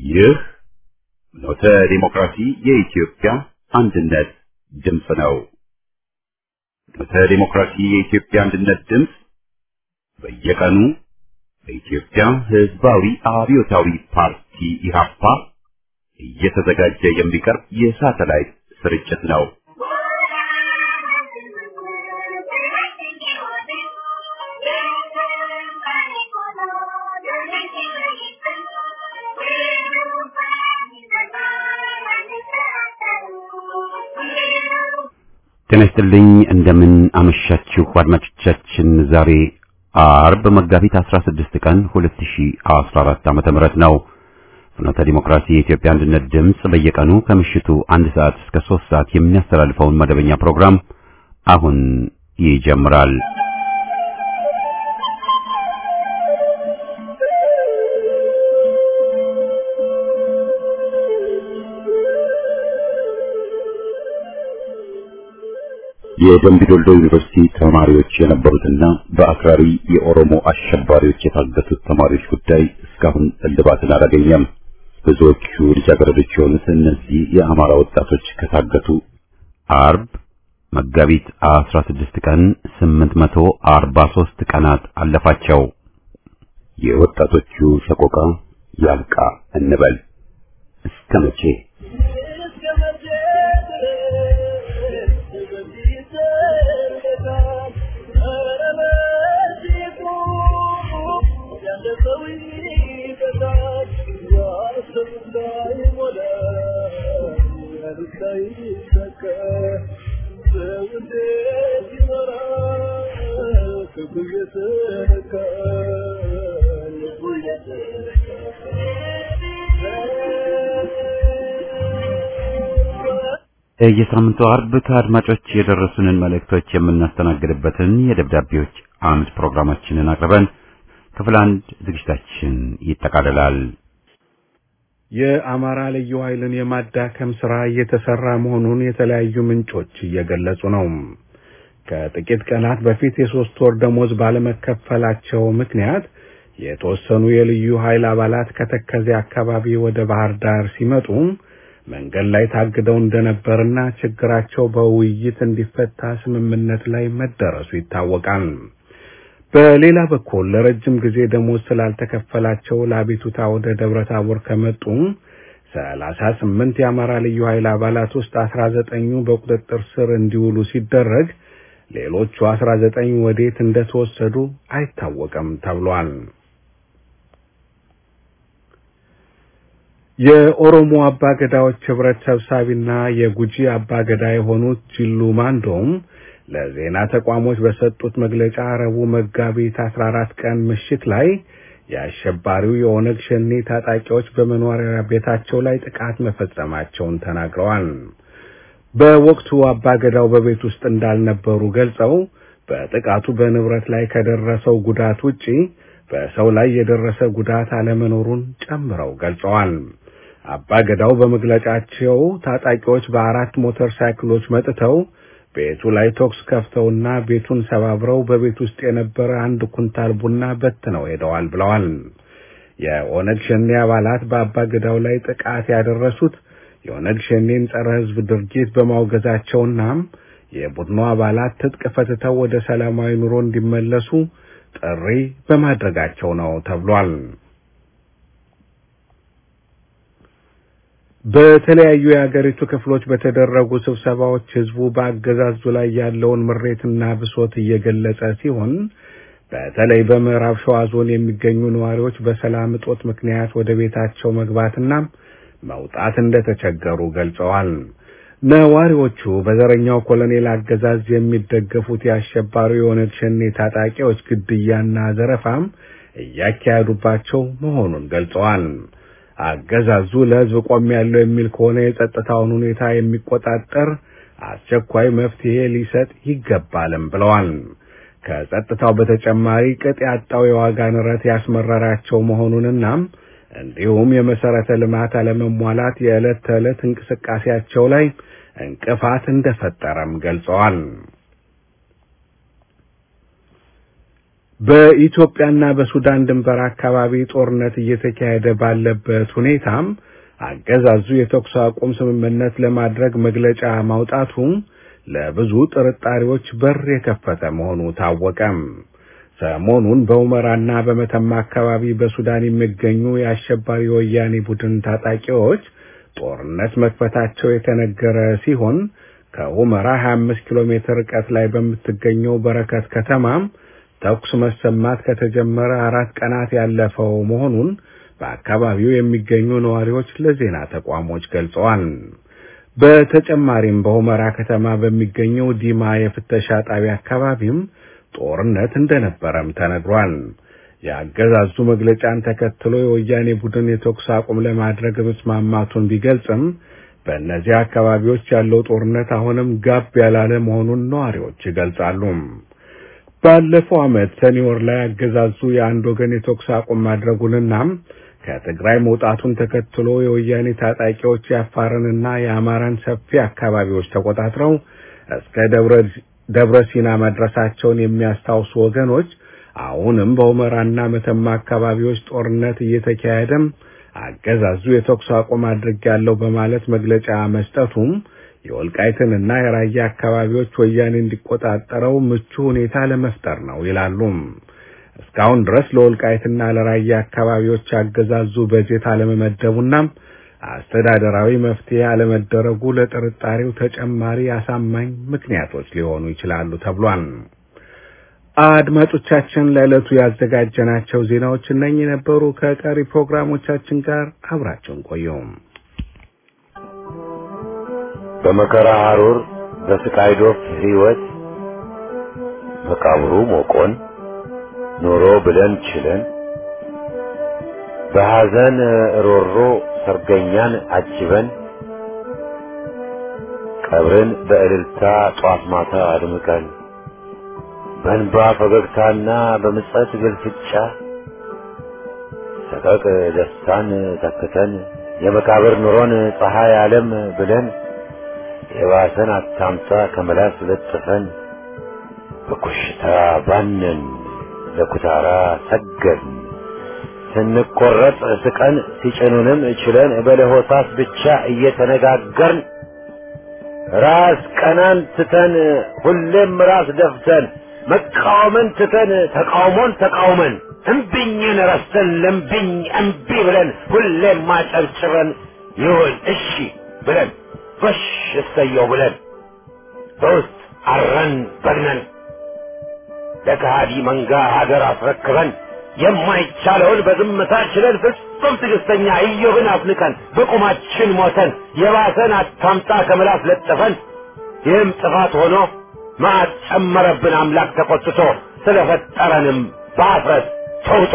ይህ ኖተ ዲሞክራሲ የኢትዮጵያ አንድነት ድምፅ ነው። ኖተ ዲሞክራሲ የኢትዮጵያ አንድነት ድምፅ በየቀኑ በኢትዮጵያ ሕዝባዊ አብዮታዊ ፓርቲ ኢህአፓ እየተዘጋጀ የሚቀርብ የሳተላይት ስርጭት ነው። ጤና ይስጥልኝ እንደምን አመሻችሁ አድማጮቻችን። ዛሬ አርብ መጋቢት 16 ቀን 2014 ዓመተ ምህረት ነው። ፍኖተ ዲሞክራሲ የኢትዮጵያ አንድነት ድምፅ በየቀኑ ከምሽቱ አንድ ሰዓት እስከ 3 ሰዓት የሚያስተላልፈውን መደበኛ ፕሮግራም አሁን ይጀምራል። የደምቢ ዶልዶ ዩኒቨርሲቲ ተማሪዎች የነበሩትና በአክራሪ የኦሮሞ አሸባሪዎች የታገቱት ተማሪዎች ጉዳይ እስካሁን እልባትን አላገኘም። ብዙዎቹ ልጃገረዶች የሆኑት እነዚህ የአማራ ወጣቶች ከታገቱ አርብ መጋቢት 16 ቀን 843 ቀናት አለፋቸው። የወጣቶቹ ሰቆቃ ያብቃ እንበል እስከ መቼ? የሳምንቱ አርብ ከአድማጮች የደረሱንን መልእክቶች የምናስተናግድበትን የደብዳቤዎች አምድ ፕሮግራማችንን አቅርበን ክፍል አንድ ዝግጅታችን ይጠቃልላል። የአማራ ልዩ ኃይልን የማዳከም ስራ እየተሰራ መሆኑን የተለያዩ ምንጮች እየገለጹ ነው። ከጥቂት ቀናት በፊት የሶስት ወር ደሞዝ ባለመከፈላቸው ምክንያት የተወሰኑ የልዩ ኃይል አባላት ከተከዜ አካባቢ ወደ ባህር ዳር ሲመጡ መንገድ ላይ ታግደው እንደነበርና ችግራቸው በውይይት እንዲፈታ ስምምነት ላይ መደረሱ ይታወቃል። በሌላ በኩል ለረጅም ጊዜ ደሞዝ ስላልተከፈላቸው ለአቤቱታ ወደ ደብረ ታቦር ከመጡ ሰላሳ ስምንት የአማራ ልዩ ኃይል አባላት ውስጥ አስራ ዘጠኙ በቁጥጥር ስር እንዲውሉ ሲደረግ ሌሎቹ አስራ ዘጠኝ ወዴት እንደተወሰዱ አይታወቅም ተብሏል። የኦሮሞ አባገዳዎች ህብረት ሰብሳቢና የጉጂ አባገዳ የሆኑት ጂሉ ማንዶም ለዜና ተቋሞች በሰጡት መግለጫ ረቡዕ መጋቢት 14 ቀን ምሽት ላይ የአሸባሪው የኦነግ ሸኔ ታጣቂዎች በመኖሪያ ቤታቸው ላይ ጥቃት መፈጸማቸውን ተናግረዋል። በወቅቱ አባገዳው በቤት ውስጥ እንዳልነበሩ ገልጸው በጥቃቱ በንብረት ላይ ከደረሰው ጉዳት ውጪ በሰው ላይ የደረሰ ጉዳት አለመኖሩን ጨምረው ገልጸዋል። አባገዳው በመግለጫቸው ታጣቂዎች በአራት ሞተር ሳይክሎች መጥተው ቤቱ ላይ ተኩስ ከፍተውና ቤቱን ሰባብረው በቤት ውስጥ የነበረ አንድ ኩንታል ቡና በትነው ሄደዋል ብለዋል። የኦነግ ሸኔ አባላት በአባገዳው ላይ ጥቃት ያደረሱት የኦነግ ሸኔን ጸረ ሕዝብ ድርጊት በማውገዛቸውና የቡድኑ አባላት ትጥቅ ፈትተው ወደ ሰላማዊ ኑሮ እንዲመለሱ ጥሪ በማድረጋቸው ነው ተብሏል። በተለያዩ የአገሪቱ ክፍሎች በተደረጉ ስብሰባዎች ህዝቡ በአገዛዙ ላይ ያለውን ምሬትና ብሶት እየገለጸ ሲሆን በተለይ በምዕራብ ሸዋ ዞን የሚገኙ ነዋሪዎች በሰላም እጦት ምክንያት ወደ ቤታቸው መግባትና መውጣት እንደተቸገሩ ገልጸዋል። ነዋሪዎቹ በዘረኛው ኮሎኔል አገዛዝ የሚደገፉት የአሸባሪው የኦነግ ሸኔ ታጣቂዎች ግድያና ዘረፋም እያካሄዱባቸው መሆኑን ገልጸዋል። አገዛዙ ለህዝብ ቆም ያለው የሚል ከሆነ የጸጥታውን ሁኔታ የሚቆጣጠር አስቸኳይ መፍትሄ ሊሰጥ ይገባልም ብለዋል። ከጸጥታው በተጨማሪ ቅጥ ያጣው የዋጋ ንረት ያስመረራቸው መሆኑንና እንዲሁም የመሰረተ ልማት አለመሟላት የዕለት ተዕለት እንቅስቃሴያቸው ላይ እንቅፋት እንደፈጠረም ገልጸዋል። በኢትዮጵያና በሱዳን ድንበር አካባቢ ጦርነት እየተካሄደ ባለበት ሁኔታም አገዛዙ የተኩስ አቁም ስምምነት ለማድረግ መግለጫ ማውጣቱ ለብዙ ጥርጣሬዎች በር የከፈተ መሆኑ ታወቀም። ሰሞኑን በሁመራና በመተማ አካባቢ በሱዳን የሚገኙ የአሸባሪ ወያኔ ቡድን ታጣቂዎች ጦርነት መክፈታቸው የተነገረ ሲሆን ከሁመራ 25 ኪሎ ሜትር ርቀት ላይ በምትገኘው በረከት ከተማም ተኩስ መሰማት ከተጀመረ አራት ቀናት ያለፈው መሆኑን በአካባቢው የሚገኙ ነዋሪዎች ለዜና ተቋሞች ገልጸዋል። በተጨማሪም በሁመራ ከተማ በሚገኘው ዲማ የፍተሻ ጣቢያ አካባቢም ጦርነት እንደነበረም ተነግሯል። የአገዛዙ መግለጫን ተከትሎ የወያኔ ቡድን የተኩስ አቁም ለማድረግ መስማማቱን ቢገልጽም በእነዚህ አካባቢዎች ያለው ጦርነት አሁንም ጋብ ያላለ መሆኑን ነዋሪዎች ይገልጻሉ። ባለፈው ዓመት ሰኔ ወር ላይ አገዛዙ የአንድ ወገን የተኩስ አቁም ማድረጉንና ከትግራይ መውጣቱን ተከትሎ የወያኔ ታጣቂዎች የአፋርንና የአማራን ሰፊ አካባቢዎች ተቆጣጥረው እስከ ደብረ ሲና መድረሳቸውን የሚያስታውሱ ወገኖች አሁንም በሁመራና መተማ አካባቢዎች ጦርነት እየተካሄደም አገዛዙ የተኩስ አቁም አድርጌያለሁ በማለት መግለጫ መስጠቱም የወልቃይትንና የራያ አካባቢዎች ወያኔ እንዲቆጣጠረው ምቹ ሁኔታ ለመፍጠር ነው ይላሉ። እስካሁን ድረስ ለወልቃይትና ለራያ አካባቢዎች አገዛዙ በጀት አለመመደቡና አስተዳደራዊ መፍትሄ አለመደረጉ ለጥርጣሬው ተጨማሪ አሳማኝ ምክንያቶች ሊሆኑ ይችላሉ ተብሏል። አድማጮቻችን ለዕለቱ ያዘጋጀናቸው ዜናዎች እነኚህ ነበሩ። ከቀሪ ፕሮግራሞቻችን ጋር አብራችሁን ቆዩ። በመከራ ሐሩር በስቃይ ዶፍ ሕይወት መቃብሩ ሞቆን ኖሮ ብለን ችለን በሐዘን ሮሮ ሰርገኛን አጅበን ቀብርን በእልልታ ጧት ማታ አድምቀን በእንባ ፈገግታና በምጸት ግልፍጫ ሰቀቅ ደስታን ተክተን የመቃብር ኑሮን ፀሐይ ዓለም ብለን የባሰን አታምጣ ከመላስ ለጥፈን በኮሽታ ባነን ለኩታራ ሰገን ስንቆረጥ ስቀን ሲጭኑንም ችለን በለሆሳስ ብቻ እየተነጋገርን ራስ ቀናን ትተን ሁሌም ራስ ደፍተን መቃወምን ትተን ተቃውሞን ተቃውመን እምቢኝን ረስተን ለምቢኝ እምቢ ብለን ሁሌም ማጨብጭበን ይሁን እሺ ብለን ጎሽ እሰየው ብለን በውስጥ አረን በግነን ለከሃዲ መንጋ ሀገር አስረክበን የማይቻለውን በዝምታ ችለን ፍጹም ትዕግስተኛ ኢዮብን አፍንቀን በቁማችን ሞተን የባሰን አታምጣ ከምላስ ለጥፈን ይህም ጥፋት ሆኖ መዓት ጨመረብን አምላክ ተቆጥቶ ስለፈጠረንም በአፍረት ተውጦ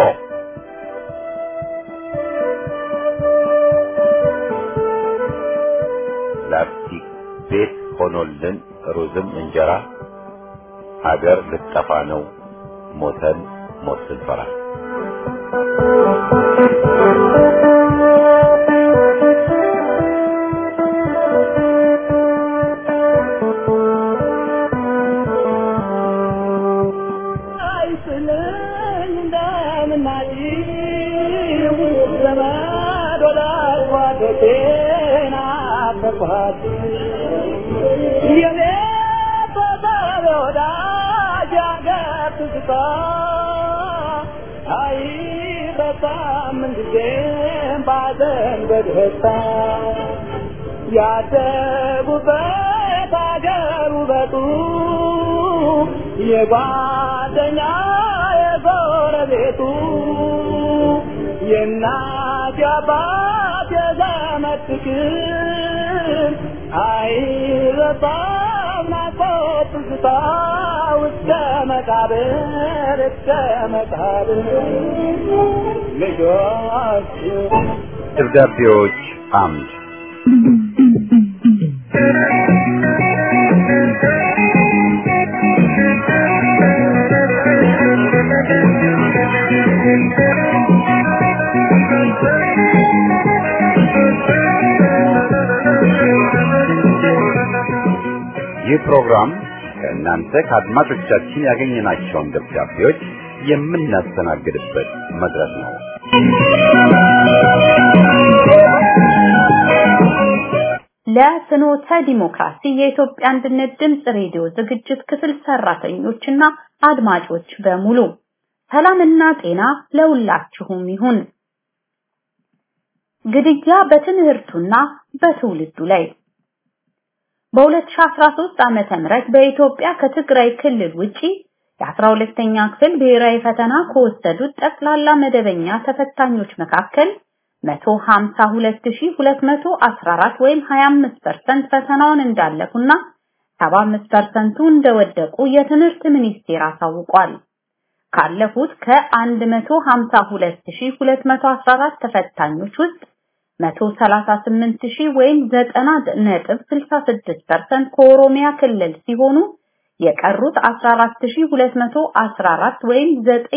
ላስቲክ ቤት ሆኖልን ሩዝም እንጀራ ሀገር ልጠፋ ነው ሞተን ሞት ስንፈራ ያደጉበት አገር ውበቱ የጓደኛ የጎረቤቱ የእናት የአባት የዘመድ ፍቅር አይረሳም ናፍቆት ትዝታ እስከ መቃብር እስከ መቃብር ልጆች ደብዳቤዎች አምድ ይህ ፕሮግራም ከእናንተ ከአድማጮቻችን ያገኘናቸውን ደብዳቤዎች የምናስተናግድበት መድረክ ነው። ለፍኖተ ዲሞክራሲ የኢትዮጵያ አንድነት ድምፅ ሬዲዮ ዝግጅት ክፍል ሰራተኞችና አድማጮች በሙሉ ሰላምና ጤና ለሁላችሁም ይሁን። ግድያ በትምህርቱና በትውልዱ ላይ በ2013 ዓመተ ምህረት በኢትዮጵያ ከትግራይ ክልል ውጪ የ12ኛ ክፍል ብሔራዊ ፈተና ከወሰዱት ጠቅላላ መደበኛ ተፈታኞች መካከል 152214 ወይም 25% ፈተናውን እንዳለፉና 75%ቱ እንደወደቁ የትምህርት ሚኒስቴር አሳውቋል። ካለፉት ከ152214 ተፈታኞች ውስጥ 138000 ወይም 90.66% ከኦሮሚያ ክልል ሲሆኑ የቀሩት 14214 ወይም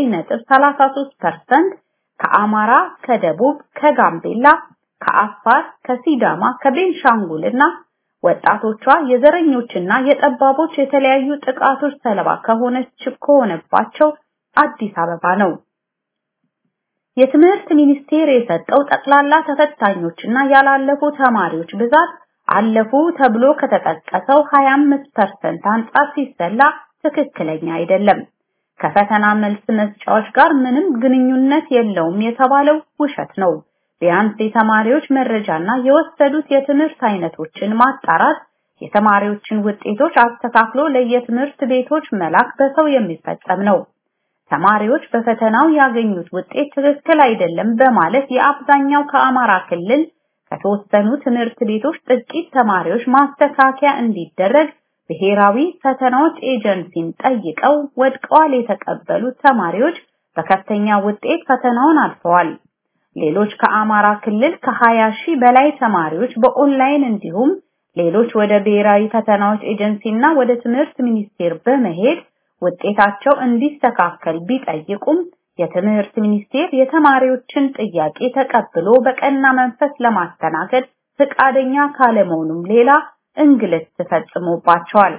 9.33% ከአማራ፣ ከደቡብ፣ ከጋምቤላ፣ ከአፋር፣ ከሲዳማ፣ ከቤንሻንጉል እና ወጣቶቿ የዘረኞችና የጠባቦች የተለያዩ ጥቃቶች ሰለባ ከሆነች ከሆነባቸው አዲስ አበባ ነው። የትምህርት ሚኒስቴር የሰጠው ጠቅላላ ተፈታኞችና ያላለፉ ተማሪዎች ብዛት አለፉ ተብሎ ከተጠቀሰው 25% አንጻር ሲሰላ ትክክለኛ አይደለም። ከፈተና መልስ መስጫዎች ጋር ምንም ግንኙነት የለውም የተባለው ውሸት ነው። ቢያንስ የተማሪዎች መረጃና የወሰዱት የትምህርት አይነቶችን ማጣራት፣ የተማሪዎችን ውጤቶች አስተካክሎ ለየትምህርት ቤቶች መላክ በሰው የሚፈጸም ነው። ተማሪዎች በፈተናው ያገኙት ውጤት ትክክል አይደለም በማለት የአብዛኛው ከአማራ ክልል ከተወሰኑ ትምህርት ቤቶች ጥቂት ተማሪዎች ማስተካከያ እንዲደረግ ብሔራዊ ፈተናዎች ኤጀንሲን ጠይቀው ወድቀዋል የተቀበሉት ተማሪዎች በከፍተኛ ውጤት ፈተናውን አልፈዋል። ሌሎች ከአማራ ክልል ከ20 ሺህ በላይ ተማሪዎች በኦንላይን እንዲሁም ሌሎች ወደ ብሔራዊ ፈተናዎች ኤጀንሲና ወደ ትምህርት ሚኒስቴር በመሄድ ውጤታቸው እንዲስተካከል ቢጠይቁም የትምህርት ሚኒስቴር የተማሪዎችን ጥያቄ ተቀብሎ በቀና መንፈስ ለማስተናገድ ፈቃደኛ ካለመሆኑም ሌላ እንግልት ተፈጽሞባቸዋል።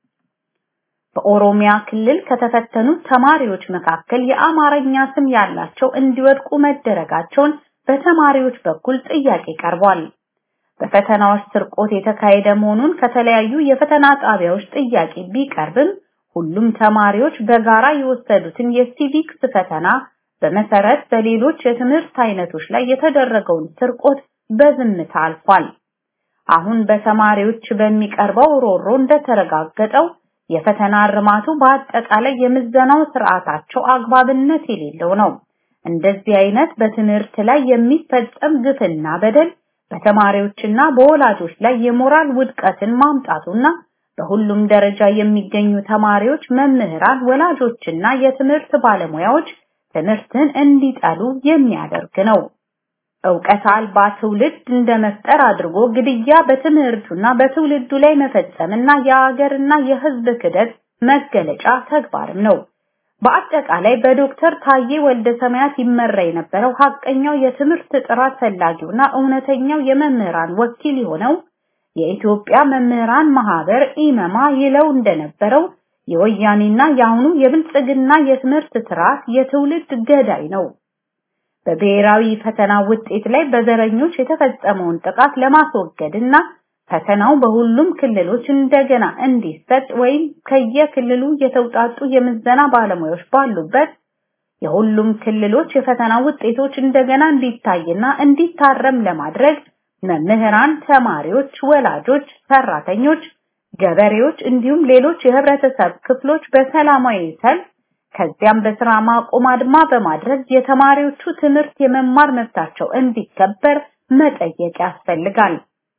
በኦሮሚያ ክልል ከተፈተኑት ተማሪዎች መካከል የአማርኛ ስም ያላቸው እንዲወድቁ መደረጋቸውን በተማሪዎች በኩል ጥያቄ ቀርቧል። በፈተናዎች ስርቆት የተካሄደ መሆኑን ከተለያዩ የፈተና ጣቢያዎች ጥያቄ ቢቀርብም ሁሉም ተማሪዎች በጋራ የወሰዱትን የሲቪክስ ፈተና በመሰረት በሌሎች የትምህርት አይነቶች ላይ የተደረገውን ስርቆት በዝምታ አልፏል። አሁን በተማሪዎች በሚቀርበው ሮሮ እንደተረጋገጠው የፈተና እርማቱ በአጠቃላይ የምዘናው ስርዓታቸው አግባብነት የሌለው ነው። እንደዚህ አይነት በትምህርት ላይ የሚፈጸም ግፍና በደል በተማሪዎችና በወላጆች ላይ የሞራል ውድቀትን ማምጣቱና በሁሉም ደረጃ የሚገኙ ተማሪዎች፣ መምህራን፣ ወላጆችና የትምህርት ባለሙያዎች ትምህርትን እንዲጠሉ የሚያደርግ ነው። ዕውቀት አልባ ትውልድ እንደመፍጠር አድርጎ ግድያ በትምህርቱና በትውልዱ ላይ መፈጸምና የሀገርና የሕዝብ ክደት መገለጫ ተግባርም ነው። በአጠቃላይ በዶክተር ታዬ ወልደ ሰማያት ይመራ የነበረው ሀቀኛው የትምህርት ጥራት ፈላጊውና እውነተኛው የመምህራን ወኪል የሆነው የኢትዮጵያ መምህራን ማህበር ኢመማ ይለው እንደነበረው የወያኔና የአሁኑ የብልጽግና የትምህርት ስርዓት የትውልድ ገዳይ ነው። በብሔራዊ ፈተና ውጤት ላይ በዘረኞች የተፈጸመውን ጥቃት ለማስወገድና ፈተናው በሁሉም ክልሎች እንደገና እንዲሰጥ ወይም ከየክልሉ የተውጣጡ የምዘና ባለሙያዎች ባሉበት የሁሉም ክልሎች የፈተና ውጤቶች እንደገና እንዲታይና እንዲታረም ለማድረግ መምህራን፣ ተማሪዎች፣ ወላጆች፣ ሰራተኞች፣ ገበሬዎች እንዲሁም ሌሎች የህብረተሰብ ክፍሎች በሰላማዊ ሰልፍ ከዚያም በስራ ማቆም አድማ በማድረግ የተማሪዎቹ ትምህርት የመማር መብታቸው እንዲከበር መጠየቅ ያስፈልጋል።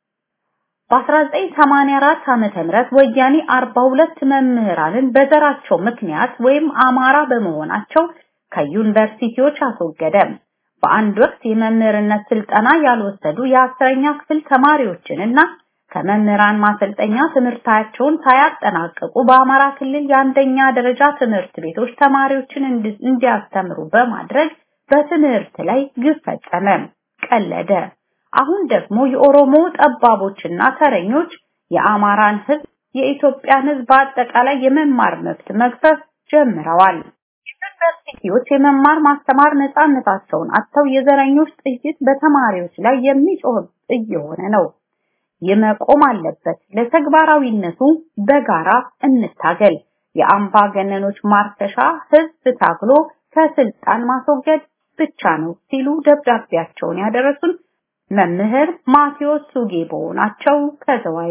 በ1984 ዓመተ ምህረት ወያኔ 42 መምህራንን በዘራቸው ምክንያት ወይም አማራ በመሆናቸው ከዩኒቨርሲቲዎች አስወገደ። በአንድ ወቅት የመምህርነት ስልጠና ያልወሰዱ የአስረኛ ክፍል ተማሪዎችንና ከመምህራን ማሰልጠኛ ትምህርታቸውን ሳያጠናቅቁ በአማራ ክልል የአንደኛ ደረጃ ትምህርት ቤቶች ተማሪዎችን እንዲያስተምሩ በማድረግ በትምህርት ላይ ግፍ ፈጸመ፣ ቀለደ። አሁን ደግሞ የኦሮሞ ጠባቦችና ተረኞች የአማራን ህዝብ፣ የኢትዮጵያን ህዝብ በአጠቃላይ የመማር መብት መግፈፍ ጀምረዋል። ዩኒቨርሲቲ ዩኒቨርሲቲዎች የመማር ማስተማር ነፃነታቸውን አጥተው የዘረኞች ጥይት በተማሪዎች ላይ የሚጮህ እየሆነ ነው። ይህ መቆም አለበት። ለተግባራዊነቱ በጋራ እንታገል። የአምባገነኖች ማርከሻ ህዝብ ታግሎ ከስልጣን ማስወገድ ብቻ ነው ሲሉ ደብዳቤያቸውን ያደረሱን መምህር ማቴዎስ ሱጌቦ ናቸው ከዘዋይ።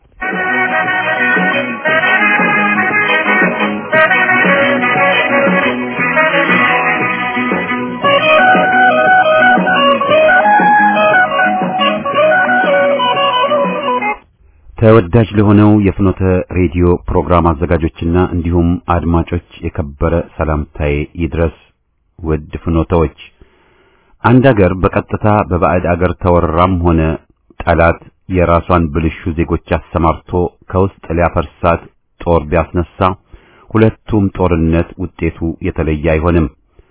ተወዳጅ ለሆነው የፍኖተ ሬዲዮ ፕሮግራም አዘጋጆችና እንዲሁም አድማጮች የከበረ ሰላምታዬ ይድረስ። ውድ ፍኖተዎች፣ አንድ አገር በቀጥታ በባዕድ አገር ተወራም ሆነ ጠላት የራሷን ብልሹ ዜጎች አሰማርቶ ከውስጥ ሊያፈርሳት ጦር ቢያስነሳ ሁለቱም ጦርነት ውጤቱ የተለየ አይሆንም።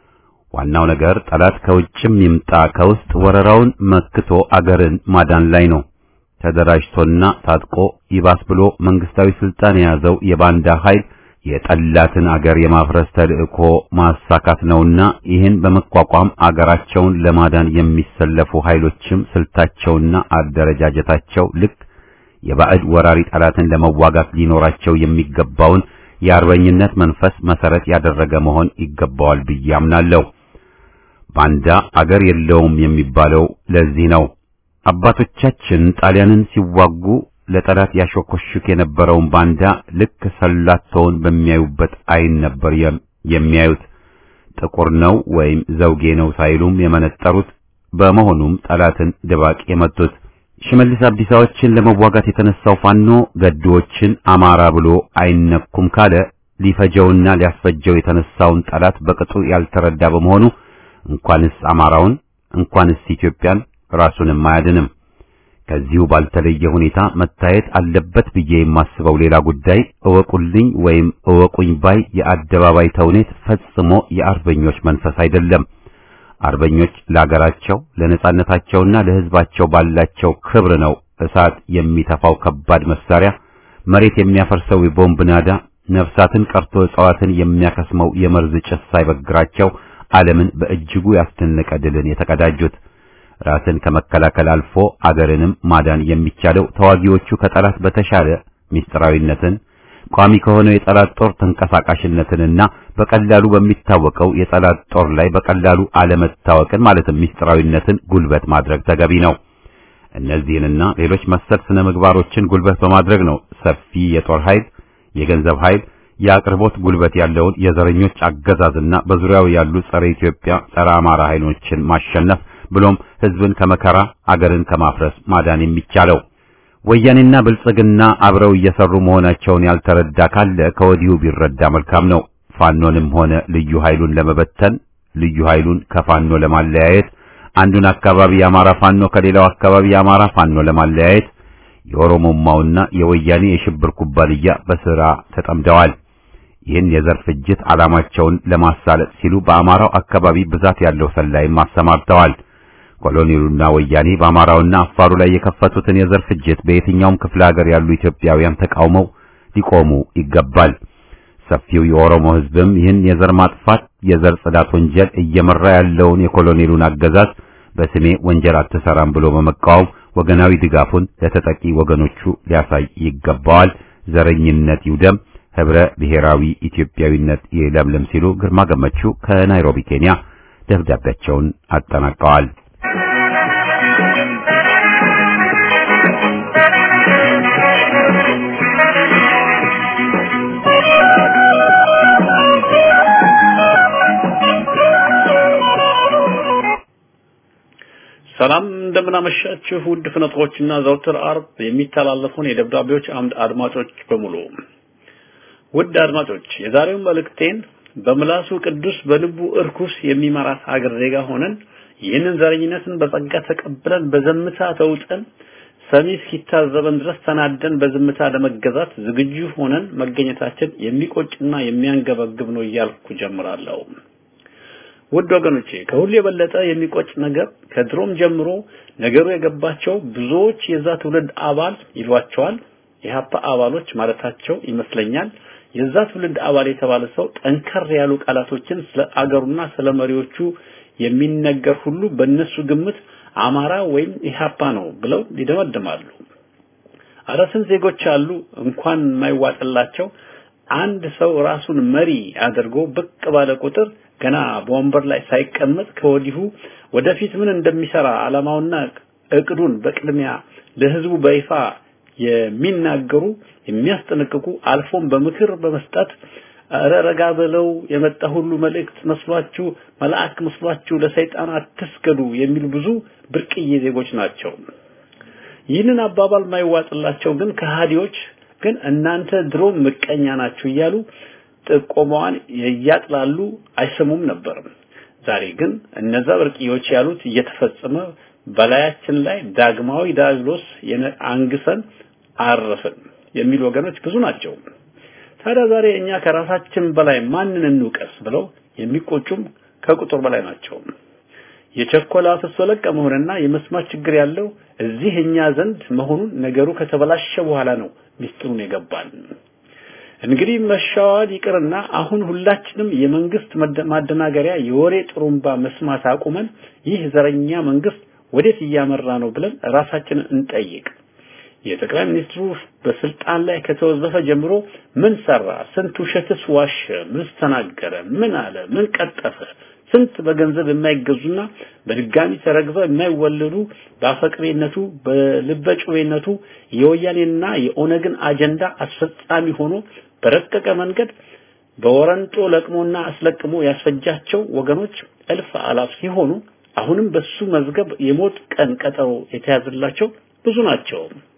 ዋናው ነገር ጠላት ከውጭም ይምጣ ከውስጥ ወረራውን መክቶ አገርን ማዳን ላይ ነው። ተደራጅቶና ታጥቆ ይባስ ብሎ መንግስታዊ ስልጣን የያዘው የባንዳ ኃይል የጠላትን አገር የማፍረስ ተልእኮ ማሳካት ነውና ይህን በመቋቋም አገራቸውን ለማዳን የሚሰለፉ ኃይሎችም ስልታቸውና አደረጃጀታቸው ልክ የባዕድ ወራሪ ጠላትን ለመዋጋት ሊኖራቸው የሚገባውን የአርበኝነት መንፈስ መሰረት ያደረገ መሆን ይገባዋል ብዬ አምናለሁ። ባንዳ አገር የለውም የሚባለው ለዚህ ነው። አባቶቻችን ጣሊያንን ሲዋጉ ለጠላት ያሾኮሹክ የነበረውን ባንዳ ልክ ሰላቶውን በሚያዩበት አይን ነበር የሚያዩት። ጥቁር ነው ወይም ዘውጌ ነው ሳይሉም የመነጠሩት። በመሆኑም ጠላትን ድባቅ የመቱት። ሽመልስ አብዲሳዎችን ለመዋጋት የተነሳው ፋኖ ገድዎችን አማራ ብሎ አይነኩም ካለ ሊፈጀውና ሊያስፈጀው የተነሳውን ጠላት በቅጡ ያልተረዳ በመሆኑ እንኳንስ አማራውን እንኳንስ ኢትዮጵያን ራሱንም አያድንም። ከዚሁ ባልተለየ ሁኔታ መታየት አለበት ብዬ የማስበው ሌላ ጉዳይ እወቁልኝ ወይም እወቁኝ ባይ የአደባባይ ተውኔት ፈጽሞ የአርበኞች መንፈስ አይደለም። አርበኞች ለአገራቸው ለነጻነታቸውና ለሕዝባቸው ባላቸው ክብር ነው እሳት የሚተፋው ከባድ መሳሪያ፣ መሬት የሚያፈርሰው የቦምብ ናዳ፣ ነፍሳትን ቀርቶ እጽዋትን የሚያከስመው የመርዝ ጭስ ሳይበግራቸው ዓለምን በእጅጉ ያስደነቀ ድልን የተቀዳጁት። ራስን ከመከላከል አልፎ አገርንም ማዳን የሚቻለው ተዋጊዎቹ ከጠላት በተሻለ ምስጢራዊነትን ቋሚ ከሆነው የጠላት ጦር ተንቀሳቃሽነትንና በቀላሉ በሚታወቀው የጠላት ጦር ላይ በቀላሉ አለመታወቅን ማለትም ምስጢራዊነትን ጉልበት ማድረግ ተገቢ ነው። እነዚህንና ሌሎች መሰል ስነ ምግባሮችን ጉልበት በማድረግ ነው ሰፊ የጦር ኃይል፣ የገንዘብ ኃይል፣ የአቅርቦት ጉልበት ያለውን የዘረኞች አገዛዝና በዙሪያው ያሉ ጸረ ኢትዮጵያ፣ ጸረ አማራ ኃይሎችን ማሸነፍ ብሎም ህዝብን ከመከራ አገርን ከማፍረስ ማዳን የሚቻለው። ወያኔና ብልጽግና አብረው እየሰሩ መሆናቸውን ያልተረዳ ካለ ከወዲሁ ቢረዳ መልካም ነው። ፋኖንም ሆነ ልዩ ኃይሉን ለመበተን ልዩ ኃይሉን ከፋኖ ለማለያየት አንዱን አካባቢ የአማራ ፋኖ ከሌላው አካባቢ የአማራ ፋኖ ለማለያየት የኦሮሞማውና የወያኔ የሽብር ኩባንያ በስራ ተጠምደዋል። ይህን የዘር ፍጅት ዓላማቸውን ለማሳለጥ ሲሉ በአማራው አካባቢ ብዛት ያለው ሰላይም አሰማርተዋል። ኮሎኔሉና ወያኔ በአማራውና አፋሩ ላይ የከፈቱትን የዘር ፍጅት በየትኛውም ክፍለ ሀገር ያሉ ኢትዮጵያውያን ተቃውመው ሊቆሙ ይገባል። ሰፊው የኦሮሞ ሕዝብም ይህን የዘር ማጥፋት የዘር ጽዳት ወንጀል እየመራ ያለውን የኮሎኔሉን አገዛዝ በስሜ ወንጀል አትሰራም ብሎ በመቃወም ወገናዊ ድጋፉን ለተጠቂ ወገኖቹ ሊያሳይ ይገባዋል። ዘረኝነት ይውደም፣ ህብረ ብሔራዊ ኢትዮጵያዊነት ይለምልም ሲሉ ግርማ ገመቹ ከናይሮቢ ኬንያ ደብዳቤያቸውን አጠናቀዋል። ሰላም እንደምናመሻችሁ ውድ ፍነቶችና ዘውትር አርብ የሚተላለፉን የደብዳቤዎች አምድ አድማጮች በሙሉ ውድ አድማጮች የዛሬው መልእክቴን በምላሱ ቅዱስ በልቡ እርኩስ የሚመራት ሀገር ዜጋ ሆነን ይህንን ዘረኝነትን በጸጋ ተቀብለን በዘምታ ተውጠን ሰሚ እስኪታዘበን ድረስ ተናደን በዝምታ ለመገዛት ዝግጁ ሆነን መገኘታችን የሚቆጭና የሚያንገበግብ ነው እያልኩ ጀምራለሁ። ውድ ወገኖቼ ከሁሉ የበለጠ የሚቆጭ ነገር ከድሮም ጀምሮ ነገሩ የገባቸው ብዙዎች የዛ ትውልድ አባል ይሏቸዋል የሀፓ አባሎች ማለታቸው ይመስለኛል የዛ ትውልድ አባል የተባለ ሰው ጠንከር ያሉ ቃላቶችን ስለ አገሩና ስለ መሪዎቹ የሚነገር ሁሉ በእነሱ ግምት አማራ ወይም ኢህአፓ ነው ብለው ይደመድማሉ። አረስን ዜጎች አሉ እንኳን የማይዋጥላቸው አንድ ሰው ራሱን መሪ አድርጎ ብቅ ባለ ቁጥር ገና በወንበር ላይ ሳይቀመጥ ከወዲሁ ወደፊት ምን እንደሚሰራ ዓላማውና እቅዱን በቅድሚያ ለህዝቡ በይፋ የሚናገሩ የሚያስጠነቅቁ አልፎም በምክር በመስጠት ኧረ ረጋ ብለው የመጣ ሁሉ መልእክት መስሏችሁ መልአክ መስሏችሁ ለሰይጣን አትስገዱ የሚሉ ብዙ ብርቅዬ ዜጎች ናቸው። ይህንን አባባል ማይዋጥላቸው ግን ከሃዲዎች ግን እናንተ ድሮ ምቀኛ ናችሁ እያሉ ጥቆማዋን እያጥላሉ አይሰሙም ነበር። ዛሬ ግን እነዛ ብርቅዮች ያሉት እየተፈጸመ በላያችን ላይ ዳግማዊ ዳግሎስ አንግሰን አረፍን የሚሉ ወገኖች ብዙ ናቸው። ታዲያ ዛሬ እኛ ከራሳችን በላይ ማንን እንውቀስ ብለው የሚቆጩም ከቁጥር በላይ ናቸው። የቸኮላ ፍሶለቀ መሆንና የመስማት ችግር ያለው እዚህ እኛ ዘንድ መሆኑን ነገሩ ከተበላሸ በኋላ ነው ሚስጥሩን የገባን። እንግዲህ መሻዋል ይቅርና አሁን ሁላችንም የመንግስት ማደናገሪያ የወሬ ጥሩምባ መስማት አቁመን ይህ ዘረኛ መንግስት ወዴት እያመራ ነው ብለን ራሳችንን እንጠይቅ። የጠቅላይ ሚኒስትሩ በስልጣን ላይ ከተወዘፈ ጀምሮ ምን ሰራ? ስንት ውሸትስ ዋሸ? ምን ተናገረ? ምን አለ? ምን ቀጠፈ? ስንት በገንዘብ የማይገዙና በድጋሚ ተረግዘው የማይወለዱ በአፈቅሬነቱ በልበጩቤነቱ የወያኔና የኦነግን አጀንዳ አስፈጻሚ ሆኖ በረቀቀ መንገድ በወረንጦ ለቅሞና አስለቅሞ ያስፈጃቸው ወገኖች እልፍ አላፍ ሲሆኑ አሁንም በሱ መዝገብ የሞት ቀን ቀጠሮ የተያዘላቸው ብዙ ናቸው።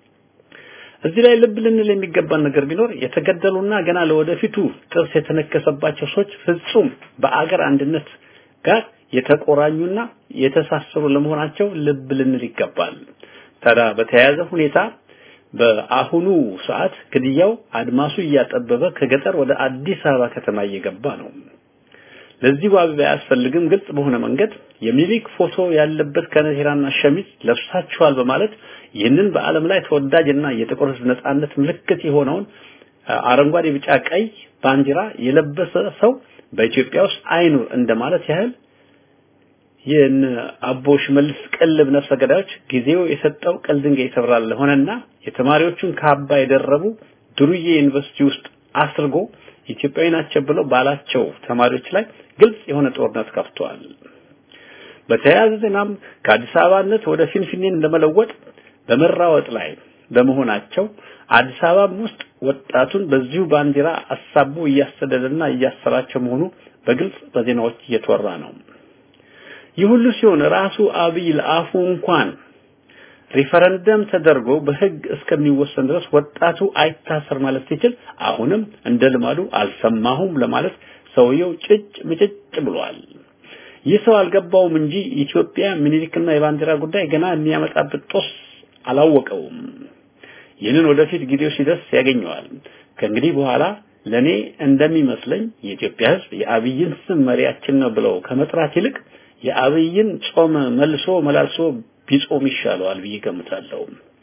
እዚህ ላይ ልብ ልንል የሚገባን ነገር ቢኖር የተገደሉና ገና ለወደፊቱ ጥርስ የተነከሰባቸው ሰዎች ፍጹም በአገር አንድነት ጋር የተቆራኙና የተሳሰሩ ለመሆናቸው ልብ ልንል ይገባል። ታዲያ በተያያዘ ሁኔታ በአሁኑ ሰዓት ግድያው አድማሱ እያጠበበ ከገጠር ወደ አዲስ አበባ ከተማ እየገባ ነው። ለዚህ ዋቢ አያስፈልግም። ግልጽ በሆነ መንገድ የሚኒሊክ ፎቶ ያለበት ከነቴራና ሸሚዝ ለብሳችኋል በማለት ይህንን በዓለም ላይ ተወዳጅና የጥቁር ሕዝብ ነጻነት ምልክት የሆነውን አረንጓዴ፣ ቢጫ፣ ቀይ ባንዲራ የለበሰ ሰው በኢትዮጵያ ውስጥ አይኑር እንደማለት ያህል ይህን አቦ ሽመልስ ቅልብ ነፍሰ ገዳዮች ጊዜው የሰጠው ቅል ድንጋይ ይሰብራል ሆነና የተማሪዎቹን ካባ የደረቡ ዱርዬ ዩኒቨርሲቲ ውስጥ አስርጎ ኢትዮጵያዊ ናቸው ብለው ባላቸው ተማሪዎች ላይ ግልጽ የሆነ ጦርነት ከፍተዋል። በተያያዘ ዜናም ከአዲስ አበባነት ወደ ፊንፊኔን ለመለወጥ በመራወጥ ላይ በመሆናቸው አዲስ አበባም ውስጥ ወጣቱን በዚሁ ባንዲራ አሳቦ እያሰደደና እያሰራቸው መሆኑ በግልጽ በዜናዎች እየተወራ ነው። ይህ ሁሉ ሲሆን ራሱ አብይ ለአፉ እንኳን ሪፈረንደም ተደርጎ በህግ እስከሚወሰን ድረስ ወጣቱ አይታሰር ማለት ሲችል አሁንም እንደ ልማዱ አልሰማሁም ለማለት ሰውየው ጭጭ ምጭጭ ብሏል። ይህ ሰው አልገባውም እንጂ ኢትዮጵያ ምኒልክና የባንዲራ ጉዳይ ገና የሚያመጣበት ጦስ አላወቀውም። ይህንን ወደፊት ጊዜው ሲደርስ ያገኘዋል። ከእንግዲህ በኋላ ለኔ እንደሚመስለኝ የኢትዮጵያ ሕዝብ የአብይን ስም መሪያችን ነው ብለው ከመጥራት ይልቅ የአብይን ጾም መልሶ መላልሶ ቢጾም ይሻለዋል ብዬ ገምታለሁ።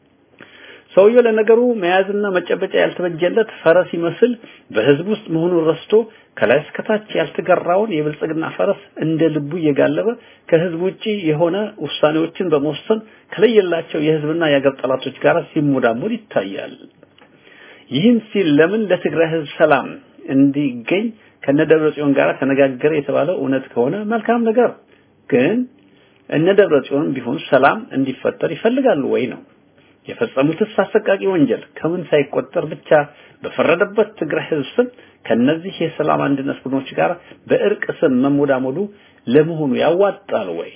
ሰውየው ለነገሩ መያዝና መጨበጫ ያልተበጀለት ፈረስ ይመስል በህዝብ ውስጥ መሆኑን ረስቶ ከላይ እስከታች ያልተገራውን የብልጽግና ፈረስ እንደ ልቡ እየጋለበ ከህዝብ ውጪ የሆነ ውሳኔዎችን በመወሰን ከለየላቸው የህዝብና የአገር ጠላቶች ጋር ሲሞዳሞድ ይታያል። ይህን ሲል ለምን ለትግራይ ህዝብ ሰላም እንዲገኝ ከነደብረ ጽዮን ጋር ተነጋገረ የተባለው እውነት ከሆነ መልካም ነገር፣ ግን እነ ደብረ ጽዮን ቢሆን ሰላም እንዲፈጠር ይፈልጋሉ ወይ ነው? የፈጸሙትስ አሰቃቂ ወንጀል ከምን ሳይቆጠር ብቻ በፈረደበት ትግራይ ህዝብ ስም ከነዚህ የሰላም አንድነት ቡድኖች ጋር በእርቅ ስም መሞዳሞዱ ለመሆኑ ያዋጣል ወይ?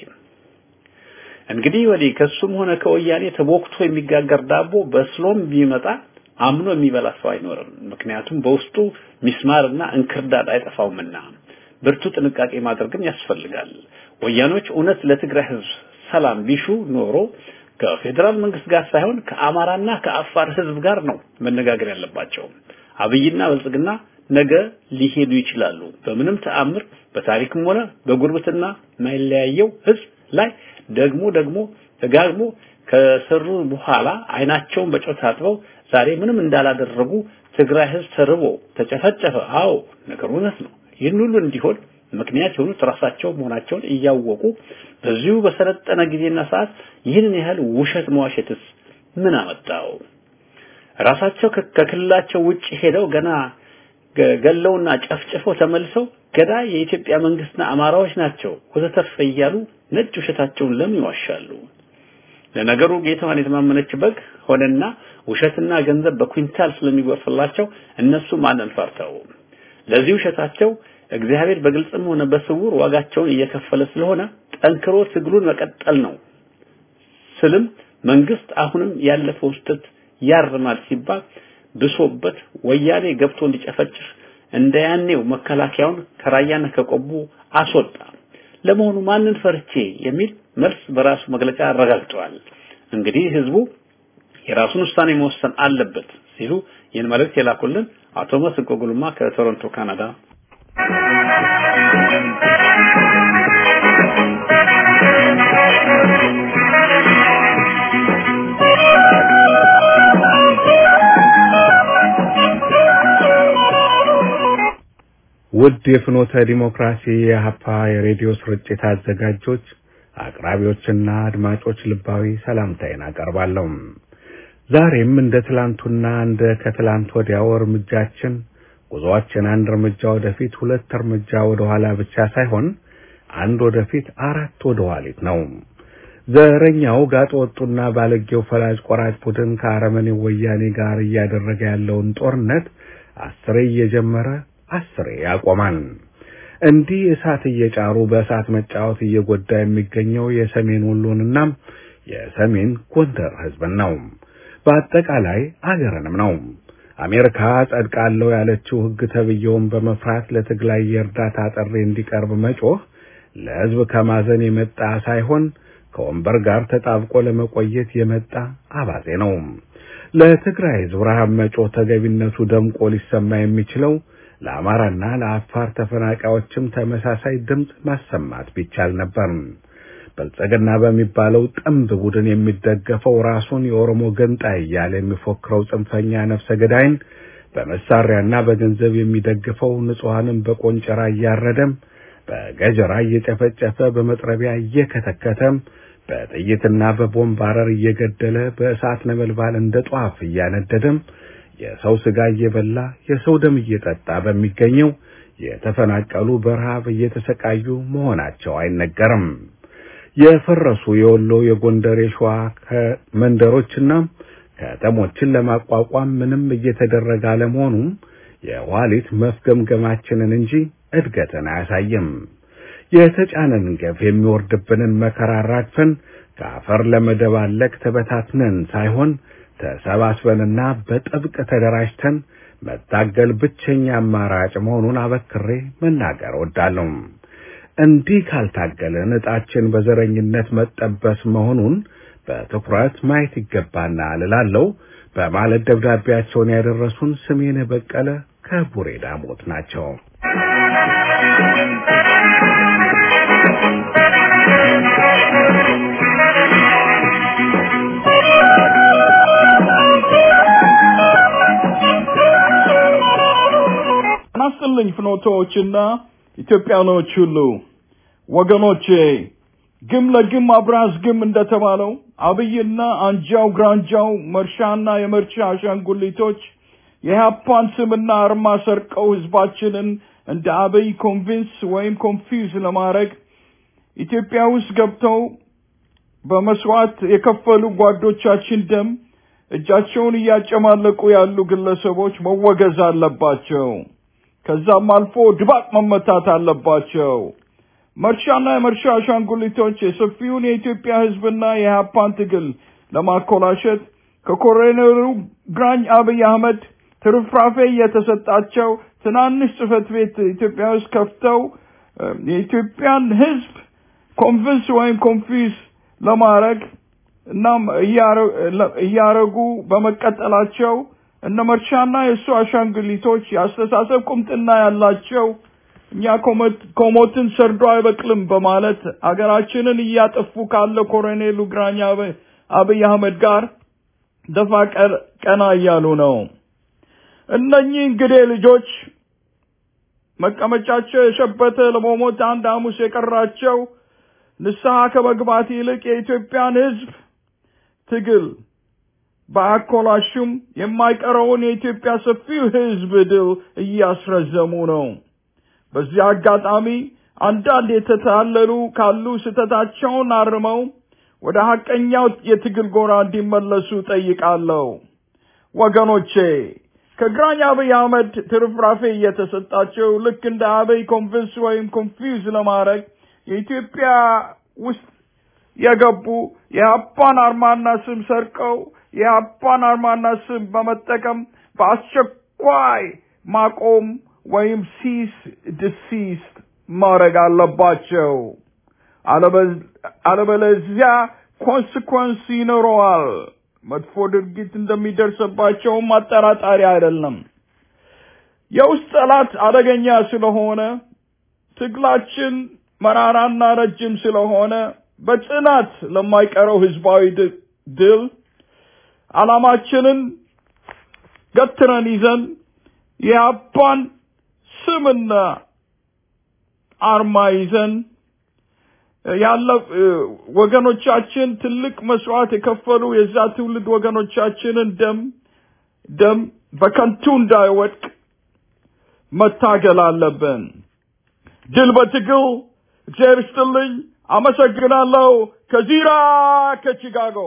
እንግዲህ ወዲህ ከሱም ሆነ ከወያኔ ተቦክቶ የሚጋገር ዳቦ በስሎም ቢመጣ አምኖ የሚበላ ሰው አይኖርም። ምክንያቱም በውስጡ ሚስማርና እንክርዳድ አይጠፋውምና ብርቱ ጥንቃቄ ማድረግም ያስፈልጋል። ወያኖች እውነት ለትግራይ ህዝብ ሰላም ቢሹ ኖሮ ከፌዴራል መንግስት ጋር ሳይሆን ከአማራና ከአፋር ህዝብ ጋር ነው መነጋገር ያለባቸው። አብይና ብልጽግና ነገ ሊሄዱ ይችላሉ። በምንም ተአምር በታሪክም ሆነ በጉርብትና የማይለያየው ህዝብ ላይ ደግሞ ደግሞ ደጋግሞ ከሰሩ በኋላ አይናቸውን በጨው ታጥበው ዛሬ ምንም እንዳላደረጉ ትግራይ ህዝብ ተርቦ ተጨፈጨፈ። አዎ ነገሩ እውነት ነው። ይህን ሁሉ እንዲሆን ምክንያት የሆኑት ራሳቸው መሆናቸውን እያወቁ በዚሁ በሰለጠነ ጊዜና ሰዓት ይህንን ያህል ውሸት መዋሸትስ ምን አመጣው? ራሳቸው ከክልላቸው ውጭ ሄደው ገና ገለውና ጨፍጭፈው ተመልሰው ገዳይ የኢትዮጵያ መንግስትና አማራዎች ናቸው ወዘተርፈ እያሉ ነጭ ውሸታቸውን ለምን ይዋሻሉ? ለነገሩ ጌታዋን የተማመነች በግ ሆነና ውሸትና ገንዘብ በኩንታል ስለሚጎርፍላቸው እነሱ ማንን ፈርተው ለዚህ ውሸታቸው እግዚአብሔር በግልጽም ሆነ በስውር ዋጋቸውን እየከፈለ ስለሆነ ጠንክሮ ትግሉን መቀጠል ነው ስልም መንግስት አሁንም ያለፈው ስህተት ያርማል ሲባል ብሶበት ወያኔ ገብቶ እንዲጨፈጭፍ እንደ ያኔው መከላከያውን ከራያና ከቆቦ አስወጣ። ለመሆኑ ማንን ፈርቼ የሚል መልስ በራሱ መግለጫ አረጋግጠዋል። እንግዲህ ህዝቡ የራሱን ውሳኔ መወሰን አለበት ሲሉ ይህን መልእክት የላኩልን አቶ መስንቆ ጉልማ ከቶሮንቶ ካናዳ ውድ የፍኖተ ዲሞክራሲ የሀፓ የሬዲዮ ስርጭት አዘጋጆች፣ አቅራቢዎችና አድማጮች ልባዊ ሰላምታዬን አቀርባለሁ። ዛሬም እንደ ትላንቱና እንደ ከትላንት ወዲያው እርምጃችን ጉዞአችን አንድ እርምጃ ወደፊት፣ ሁለት እርምጃ ወደ ኋላ ብቻ ሳይሆን አንድ ወደፊት አራት ወደ ኋሊት ነው። ዘረኛው ጋጥ ወጡና ባለጌው ፈላጭ ቆራጭ ቡድን ከአረመኔው ወያኔ ጋር እያደረገ ያለውን ጦርነት አስሬ እየጀመረ አስሬ ያቆማል። እንዲህ እሳት እየጫሩ በእሳት መጫወት እየጎዳ የሚገኘው የሰሜን ወሎንና የሰሜን ጎንደር ህዝብን ነው። በአጠቃላይ አገርንም ነው። አሜሪካ ጸድቃለሁ ያለችው ህግ ተብየውን በመፍራት ለትግራይ የእርዳታ ጥሪ እንዲቀርብ መጮህ ለህዝብ ከማዘን የመጣ ሳይሆን ከወንበር ጋር ተጣብቆ ለመቆየት የመጣ አባዜ ነው። ለትግራይ ህዝብ ረሃብ መጮህ ተገቢነቱ ደምቆ ሊሰማ የሚችለው ለአማራና ለአፋር ተፈናቃዮችም ተመሳሳይ ድምፅ ማሰማት ቢቻል ነበር። ብልጽግና በሚባለው ጥምብ ቡድን የሚደገፈው ራሱን የኦሮሞ ገንጣይ እያለ የሚፎክረው ጽንፈኛ ነፍሰ ገዳይን በመሳሪያና በገንዘብ የሚደግፈው ንጹሐንን በቆንጨራ እያረደም በገጀራ እየጨፈጨፈ በመጥረቢያ እየከተከተም በጥይትና በቦምብ አረር እየገደለ በእሳት ነበልባል እንደ ጧፍ እያነደደም የሰው ስጋ እየበላ የሰው ደም እየጠጣ በሚገኘው የተፈናቀሉ በረሃብ እየተሰቃዩ መሆናቸው አይነገርም። የፈረሱ የወሎ የጎንደር የሸዋ መንደሮችና ከተሞችን ለማቋቋም ምንም እየተደረገ አለመሆኑም የኋሊት መፍገምገማችንን እንጂ እድገትን አያሳይም። የተጫነን ገፍ የሚወርድብንን መከራ አራግፈን ከአፈር ለመደባለቅ ተበታትነን ሳይሆን ተሰባስበንና በጥብቅ ተደራጅተን መታገል ብቸኛ አማራጭ መሆኑን አበክሬ መናገር እወዳለሁ። እንዲህ ካልታገልን ዕጣችን በዘረኝነት መጠበስ መሆኑን በትኩረት ማየት ይገባናል እላለሁ በማለት ደብዳቤያቸውን ያደረሱን ስሜነ በቀለ ከቡሬ ዳሞት ናቸው። ናስጥልኝ ፍኖቶዎችና ኢትዮጵያኖች ሁሉ ወገኖቼ ግም ለግም አብራዝ ግም እንደተባለው አብይና አንጃው ግራንጃው መርሻና የመርሻ አሻንጉሊቶች የኢህአፓን ስምና አርማ ሰርቀው ህዝባችንን እንደ አብይ ኮንቪንስ ወይም ኮንፊውዝ ለማድረግ ኢትዮጵያ ውስጥ ገብተው በመስዋዕት የከፈሉ ጓዶቻችን ደም እጃቸውን እያጨማለቁ ያሉ ግለሰቦች መወገዝ አለባቸው። ከዛም አልፎ ድባቅ መመታት አለባቸው። መርሻና የመርሻ አሻንጉሊቶች የሰፊውን የኢትዮጵያ ህዝብና የኢህአፓን ትግል ለማኮላሸት ከኮሎኔሉ ግራኝ አብይ አህመድ ትርፍራፌ እየተሰጣቸው ትናንሽ ጽህፈት ቤት ኢትዮጵያ ውስጥ ከፍተው የኢትዮጵያን ህዝብ ኮንቪንስ ወይም ኮንፊዝ ለማድረግ እናም እያረጉ በመቀጠላቸው እነ መርሻና የእሱ አሻንጉሊቶች የአስተሳሰብ ቁምጥና ያላቸው እኛ ኮሞትን ሰርዶ አይበቅልም በማለት አገራችንን እያጠፉ ካለ ኮሎኔሉ ግራኝ አብይ አህመድ ጋር ደፋ ቀና እያሉ ነው። እነኚህ እንግዲህ ልጆች መቀመጫቸው የሸበተ ለመሞት አንድ ሐሙስ የቀራቸው ንስሐ ከመግባት ይልቅ የኢትዮጵያን ሕዝብ ትግል በአኮላሹም የማይቀረውን የኢትዮጵያ ሰፊው ሕዝብ ድል እያስረዘሙ ነው። በዚህ አጋጣሚ አንዳንድ የተታለሉ ካሉ ስህተታቸውን አርመው ወደ ሐቀኛው የትግል ጎራ እንዲመለሱ ጠይቃለሁ። ወገኖቼ ከግራኝ አብይ አህመድ ትርፍራፌ እየተሰጣቸው ልክ እንደ አብይ ኮንቪንስ ወይም ኮንፊውዝ ለማድረግ የኢትዮጵያ ውስጥ የገቡ የአፓን አርማና ስም ሰርቀው የአፓን አርማና ስም በመጠቀም በአስቸኳይ ማቆም ወይም ሲስ ድሲስ ማድረግ አለባቸው። አለበለዚያ ኮንስኮንስ ይኖረዋል። መጥፎ ድርጊት እንደሚደርስባቸውም አጠራጣሪ አይደለም። የውስጥ ጠላት አደገኛ ስለሆነ ትግላችን መራራና ረጅም ስለሆነ በጽናት ለማይቀረው ህዝባዊ ድል ዓላማችንን ገትረን ይዘን የአባን ስምና አርማ ይዘን ያለ ወገኖቻችን ትልቅ መስዋዕት የከፈሉ የዛ ትውልድ ወገኖቻችንን ደም ደም በከንቱ እንዳይወድቅ መታገል አለብን። ድል በትግል። እግዚአብሔር ይስጥልኝ። አመሰግናለሁ። ከዚራ ከቺካጎ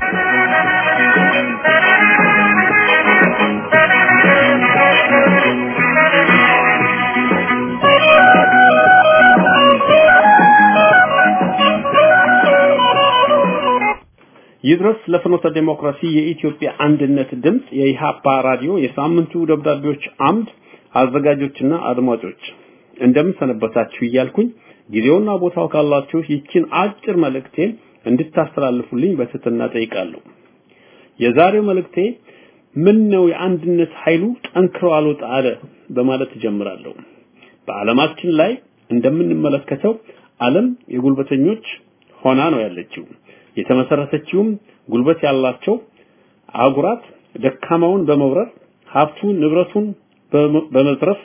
ይድረስ ለፍኖተ ዴሞክራሲ የኢትዮጵያ አንድነት ድምፅ የኢሃፓ ራዲዮ የሳምንቱ ደብዳቤዎች አምድ አዘጋጆችና አድማጮች እንደምን ሰነበታችሁ እያልኩኝ ጊዜውና ቦታው ካላችሁ ይችን አጭር መልእክቴን እንድታስተላልፉልኝ በትህትና ጠይቃለሁ። የዛሬው መልእክቴ ምን ነው የአንድነት ኃይሉ ጠንክሮ አልወጣ አለ በማለት እጀምራለሁ። በዓለማችን ላይ እንደምንመለከተው ዓለም የጉልበተኞች ሆና ነው ያለችው። የተመሰረተችውም ጉልበት ያላቸው አህጉራት ደካማውን በመውረር ሀብቱን ንብረቱን በመዝረፍ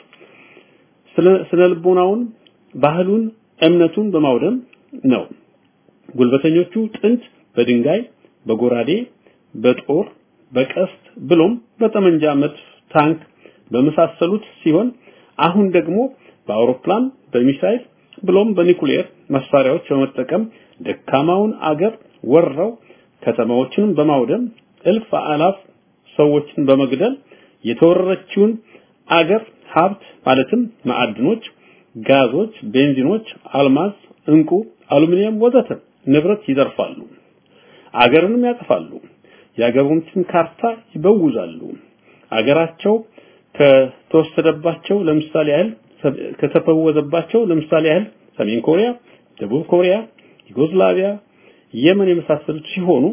ስነ ልቦናውን ባህሉን እምነቱን በማውደም ነው። ጉልበተኞቹ ጥንት በድንጋይ በጎራዴ በጦር በቀስት ብሎም በጠመንጃ መድፍ ታንክ በመሳሰሉት ሲሆን አሁን ደግሞ በአውሮፕላን በሚሳይል ብሎም በኒኩሌር መሳሪያዎች በመጠቀም ደካማውን አገር ወረው ከተማዎችን በማውደም እልፍ አላፍ ሰዎችን በመግደል የተወረረችውን አገር ሀብት ማለትም ማዕድኖች፣ ጋዞች፣ ቤንዚኖች፣ አልማዝ፣ እንቁ፣ አሉሚኒየም ወዘተ ንብረት ይዘርፋሉ። አገርንም ያጠፋሉ። የአገሮችን ካርታ ይበውዛሉ። አገራቸው ከተወሰደባቸው ለምሳሌ ያህል ከተፈወዘባቸው ለምሳሌ ያህል ሰሜን ኮሪያ፣ ደቡብ ኮሪያ፣ ዩጎዝላቪያ፣ የመን የመሳሰሉት ሲሆኑ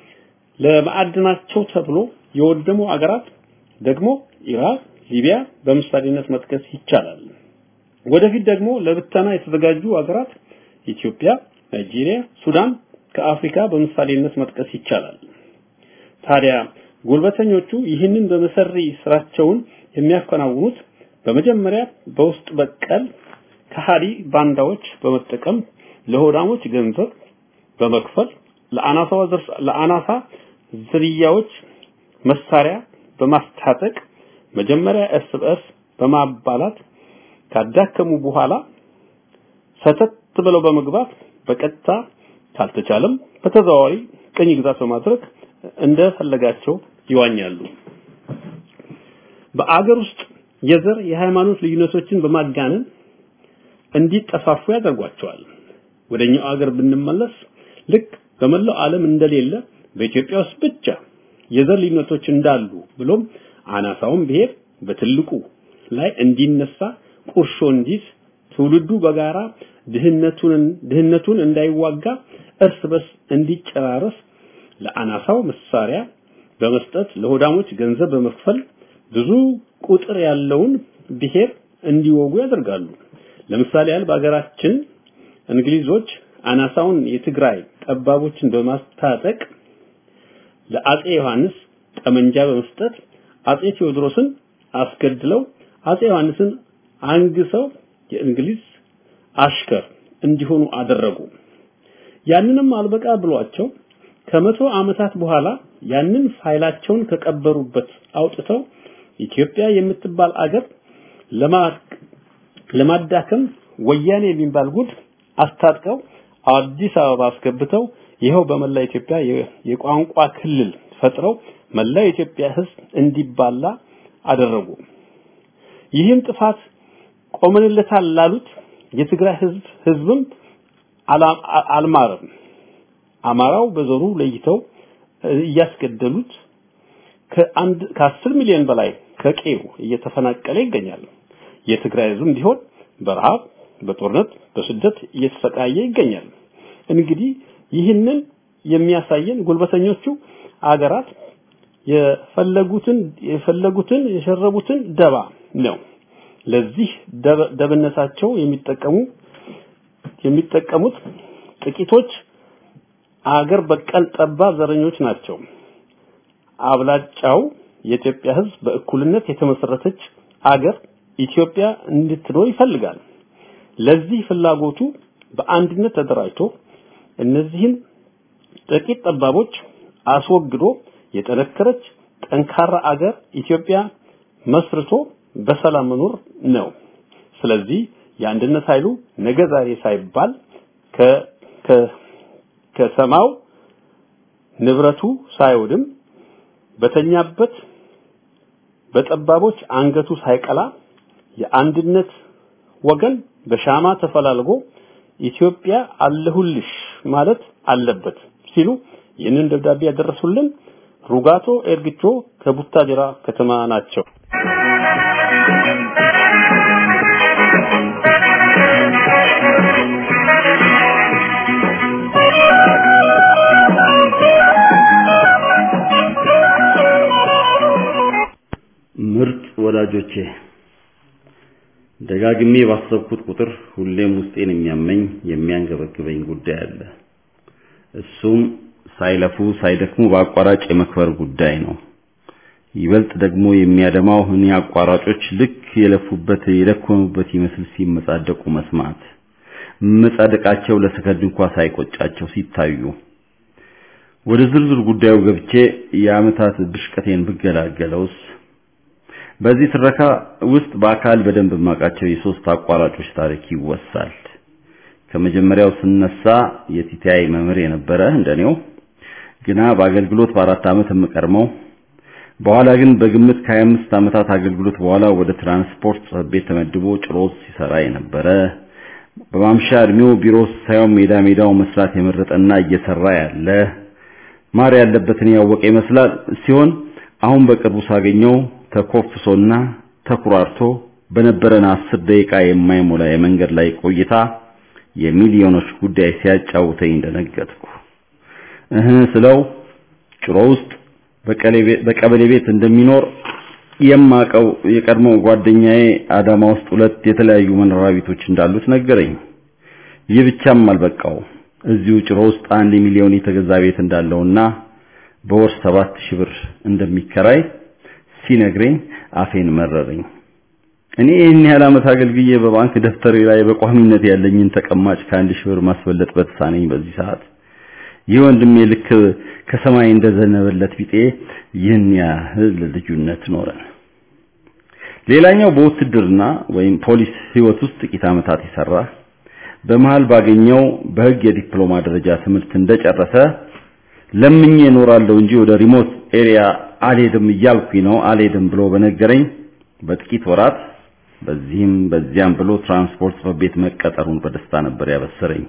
ለማዕድናቸው ተብሎ የወደሙ አገራት ደግሞ ኢራቅ፣ ሊቢያ በምሳሌነት መጥቀስ ይቻላል። ወደፊት ደግሞ ለብተና የተዘጋጁ አገራት ኢትዮጵያ፣ ናይጄሪያ፣ ሱዳን ከአፍሪካ በምሳሌነት መጥቀስ ይቻላል። ታዲያ ጉልበተኞቹ ይህንን በመሰሪ ስራቸውን የሚያከናውኑት በመጀመሪያ በውስጥ በቀል ከሃዲ ባንዳዎች በመጠቀም ለሆዳሞች ገንዘብ በመክፈል ለአናሳዋ ለአናሳ ዝርያዎች መሳሪያ በማስታጠቅ መጀመሪያ እርስ በርስ በማባላት ካዳከሙ በኋላ ሰተት ብለው በመግባት በቀጥታ ካልተቻለም በተዘዋዋሪ ቅኝ ግዛት በማድረግ እንደፈለጋቸው ይዋኛሉ። በአገር ውስጥ የዘር የሃይማኖት ልዩነቶችን በማጋነን እንዲጠፋፉ ያደርጓቸዋል። ወደኛው አገር ብንመለስ ልክ በመላው ዓለም እንደሌለ በኢትዮጵያ ውስጥ ብቻ የዘር ልዩነቶች እንዳሉ ብሎም አናሳውን ብሔር በትልቁ ላይ እንዲነሳ ቁርሾ እንዲዝ ትውልዱ በጋራ ድህነቱን ድህነቱን እንዳይዋጋ እርስ በርስ እንዲጨራረስ ለአናሳው መሳሪያ በመስጠት ለሆዳሞች ገንዘብ በመክፈል ብዙ ቁጥር ያለውን ብሔር እንዲወጉ ያደርጋሉ። ለምሳሌ ያህል በሀገራችን እንግሊዞች አናሳውን የትግራይ ጠባቦችን በማስታጠቅ ለአጼ ዮሐንስ ጠመንጃ በመስጠት አጼ ቴዎድሮስን አስገድለው አጼ ዮሐንስን አንግሰው የእንግሊዝ አሽከር እንዲሆኑ አደረጉ። ያንንም አልበቃ ብሏቸው ከመቶ ዓመታት በኋላ ያንን ፋይላቸውን ከቀበሩበት አውጥተው ኢትዮጵያ የምትባል አገር ለማዳከም ወያኔ የሚባል ጉድ አስታጥቀው አዲስ አበባ አስገብተው ይኸው በመላ ኢትዮጵያ የቋንቋ ክልል ፈጥረው መላ የኢትዮጵያ ሕዝብ እንዲባላ አደረጉ። ይህም ጥፋት ቆመንለታል ላሉት የትግራይ ሕዝብ ሕዝብም አልማረም። አማራው በዘሩ ለይተው እያስገደሉት ከአንድ ከአስር ሚሊዮን በላይ ከቄው እየተፈናቀለ ይገኛል። የትግራይ ሕዝብም ቢሆን በረሃብ፣ በጦርነት፣ በስደት እየተሰቃየ ይገኛል። እንግዲህ ይህንን የሚያሳየን ጉልበተኞቹ አገራት የፈለጉትን የፈለጉትን የሸረቡትን ደባ ነው። ለዚህ ደብነታቸው የሚጠቀሙ የሚጠቀሙት ጥቂቶች አገር በቀል ጠባብ ዘረኞች ናቸው። አብላጫው የኢትዮጵያ ሕዝብ በእኩልነት የተመሰረተች አገር ኢትዮጵያ እንድትኖር ይፈልጋል። ለዚህ ፍላጎቱ በአንድነት ተደራጅቶ እነዚህን ጥቂት ጠባቦች አስወግዶ የጠነከረች ጠንካራ አገር ኢትዮጵያ መስርቶ በሰላም መኖር ነው። ስለዚህ የአንድነት ኃይሉ ነገ ዛሬ ሳይባል ከ ከሰማው ንብረቱ ሳይወድም በተኛበት በጠባቦች አንገቱ ሳይቀላ የአንድነት ወገን በሻማ ተፈላልጎ ኢትዮጵያ አለሁልሽ ማለት አለበት ሲሉ ይህንን ደብዳቤ ያደረሱልን ሩጋቶ ኤርግቾ ከቡታጅራ ከተማ ናቸው። ምርጥ ወዳጆቼ ደጋግሜ ባሰብኩት ቁጥር ሁሌም ውስጤን የሚያመኝ የሚያንገበግበኝ ጉዳይ አለ። እሱም ሳይለፉ ሳይደክሙ በአቋራጭ የመክበር ጉዳይ ነው። ይበልጥ ደግሞ የሚያደማው እኔ አቋራጮች ልክ የለፉበት የደከሙበት ይመስል ሲመጻደቁ መስማት፣ መጻደቃቸው ለሰከንድ እንኳ ሳይቆጫቸው ሲታዩ። ወደ ዝርዝር ጉዳዩ ገብቼ የዓመታት ብሽቀቴን ብገላገለውስ በዚህ ትረካ ውስጥ በአካል በደንብ የማውቃቸው የሶስት አቋራጮች ታሪክ ይወሳል። ከመጀመሪያው ስነሳ የቲቲአይ መምህር የነበረ እንደኔው ግና በአገልግሎት በአራት ዓመት የምቀርመው በኋላ ግን በግምት ከ25 ዓመታት አገልግሎት በኋላ ወደ ትራንስፖርት ጽሕፈት ቤት ተመድቦ ጭሮስ ሲሰራ የነበረ በማምሻ እድሜው ቢሮ ሳይሆን ሜዳ ሜዳው መስራት የመረጠና እየሰራ ያለ ማር ያለበትን ያወቀ ይመስላል ሲሆን አሁን በቅርቡ ሳገኘው ተኮፍሶና ተኩራርቶ በነበረን አስር ደቂቃ የማይሞላ የመንገድ ላይ ቆይታ የሚሊዮኖች ጉዳይ ሲያጫውተኝ እንደነገጥኩ እህ ስለው ጭሮ ውስጥ በቀበሌ ቤት እንደሚኖር የማቀው የቀድሞ ጓደኛዬ አዳማ ውስጥ ሁለት የተለያዩ መኖሪያ ቤቶች እንዳሉት ነገረኝ። ይህ ብቻም አልበቃው። እዚሁ ጭሮ ውስጥ አንድ ሚሊዮን የተገዛ ቤት እንዳለውና በወር ሰባት ሺህ ብር እንደሚከራይ ሲነግረኝ አፌን መረረኝ። እኔ ይህን ያህል ዓመት አገልግዬ በባንክ ደብተሬ ላይ በቋሚነት ያለኝን ተቀማጭ ከአንድ ሺህ ብር ማስበለጥ በተሳነኝ በዚህ ሰዓት ይህ ወንድሜ ልክ ከሰማይ እንደዘነበለት ቢጤ ይህን ያህል ልዩነት ኖረን። ሌላኛው በውትድርና ወይም ፖሊስ ህይወት ውስጥ ጥቂት ዓመታት የሰራ በመሃል ባገኘው በህግ የዲፕሎማ ደረጃ ትምህርት እንደጨረሰ ለምኜ እኖራለሁ እንጂ ወደ ሪሞት ኤሪያ አልሄድም እያልኩኝ ነው አልሄድም ብሎ በነገረኝ በጥቂት ወራት በዚህም በዚያም ብሎ ትራንስፖርት ጽሕፈት ቤት መቀጠሩን በደስታ ነበር ያበሰረኝ።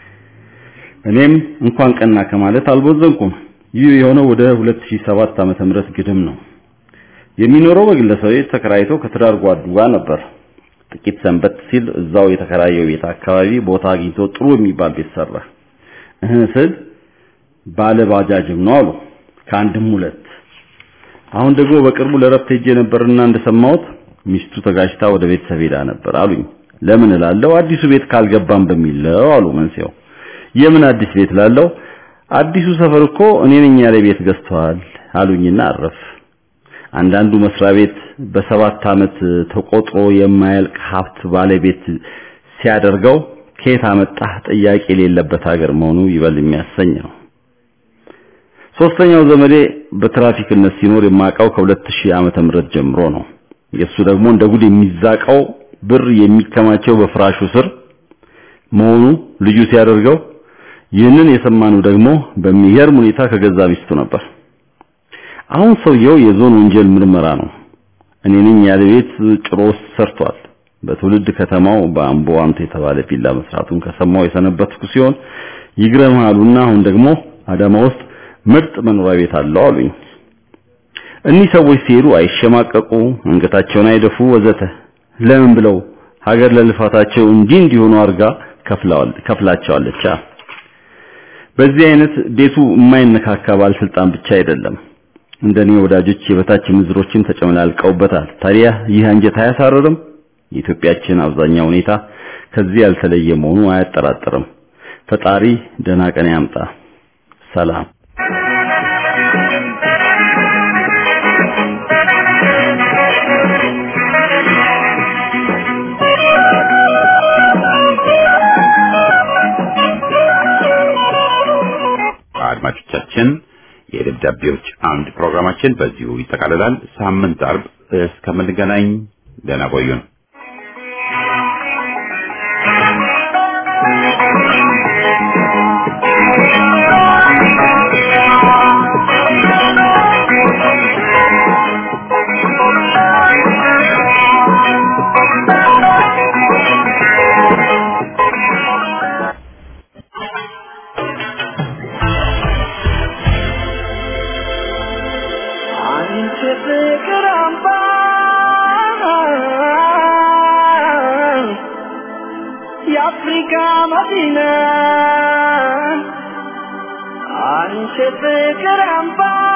እኔም እንኳን ቀና ከማለት አልቦዘንኩም። ይህ የሆነው ወደ 2007 ዓመተ ምህረት ግድም ነው። የሚኖረው በግለሰብ ቤት ተከራይቶ ከትዳር ጓዱ ጋር ነበር። ጥቂት ሰንበት ሲል እዛው የተከራየው ቤት አካባቢ ቦታ አግኝቶ ጥሩ የሚባል ቤት ሰራ። እህ ስል ባለ ባጃጅም ነው አሉ ከአንድም ሁለት። አሁን ደግሞ በቅርቡ ለረፍት ሄጄ ነበርና እንደሰማሁት ሚስቱ ተጋጭታ ወደ ቤተሰብ ሄዳ ነበር አሉኝ። ለምን እላለሁ አዲሱ ቤት ካልገባም በሚለው አሉ መንስኤው። የምን አዲስ ቤት ላለው አዲሱ ሰፈር እኮ እኔ ነኝ ያለ ቤት ገዝተዋል አሉኝና አረፍ። አንዳንዱ መስሪያ ቤት በሰባት ዓመት ተቆጥሮ የማያልቅ ሀብት ባለቤት ሲያደርገው ከየት አመጣህ ጥያቄ የሌለበት ሀገር መሆኑ ይበል የሚያሰኝ ነው። ሶስተኛው ዘመዴ በትራፊክነት ሲኖር የማውቀው ከ2000 ዓመተ ምህረት ጀምሮ ነው። የሱ ደግሞ እንደ ጉድ የሚዛቀው ብር የሚከማቸው በፍራሹ ስር መሆኑ ልጁ ሲያደርገው ይህንን የሰማነው ደግሞ በሚገርም ሁኔታ ከገዛ ሚስቱ ነበር። አሁን ሰውየው የዞን ወንጀል ምርመራ ነው። እኔ ነኝ ያለ ቤት ጭሮ ውስጥ ሰርቷል። በትውልድ ከተማው በአምቦ አንተ የተባለ ቪላ መስራቱን ከሰማው የሰነበትኩ ሲሆን ይግረማሉና አሁን ደግሞ አዳማ ውስጥ ምርጥ መኖሪያ ቤት አለው አሉኝ። እኒህ ሰዎች ሲሄዱ አይሸማቀቁ፣ አንገታቸውን አይደፉ ወዘተ። ለምን ብለው ሀገር ለልፋታቸው እንዲህ እንዲሆኑ አርጋ ከፍለዋል ከፍላቸዋለች። በዚህ አይነት ቤቱ የማይነካካ ባለስልጣን ብቻ አይደለም እንደኔ ወዳጆች የበታች ምዝሮችም ተጨመላልቀውበታል። ታዲያ ይህ አንጀት አያሳርርም? የኢትዮጵያችን አብዛኛው ሁኔታ ከዚህ ያልተለየ መሆኑ አያጠራጥርም። ፈጣሪ ደህና ቀን ያምጣ። ሰላም። አድማጮቻችን የደብዳቤዎች አምድ ፕሮግራማችን በዚሁ ይጠቃልላል። ሳምንት አርብ እስከምንገናኝ ደህና ቆዩን። አንቺ ፍቅር አምባ የአፍሪካ መዲና አንቺ ፍቅር አምባ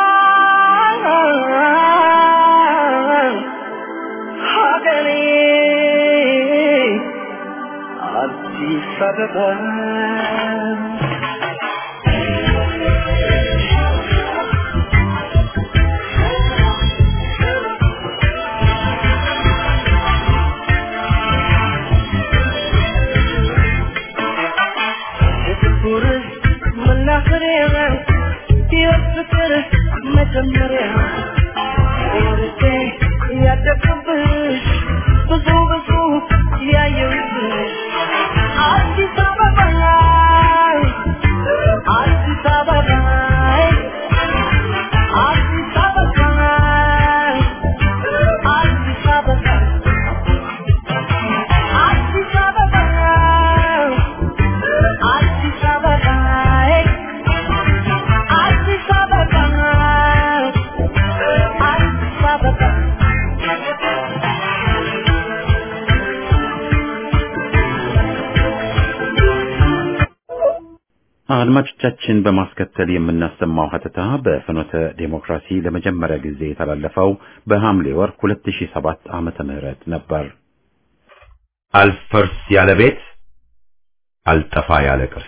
ሀገሬ አዲስ አበባ የፍቅር መናኸሪያ የፍቅር መጀመሪያ ወርጄ ያደግኩብሽ ብዙ ብዙ ያየሁብሽ አዲስ አበባ አዲስ አበባ አዲስ አበባ አዲስ አበባ አዲስ አበባ አዲስ አበባ አዲስ አበባ አዲስ አበባ አድማጮቻችን በማስከተል የምናሰማው ሀተታ በፍኖተ ዴሞክራሲ ለመጀመሪያ ጊዜ የተላለፈው በሐምሌ ወር 2007 ዓመተ ምህረት ነበር። አልፈርስ ያለ ቤት አልጠፋ ያለ ቅርስ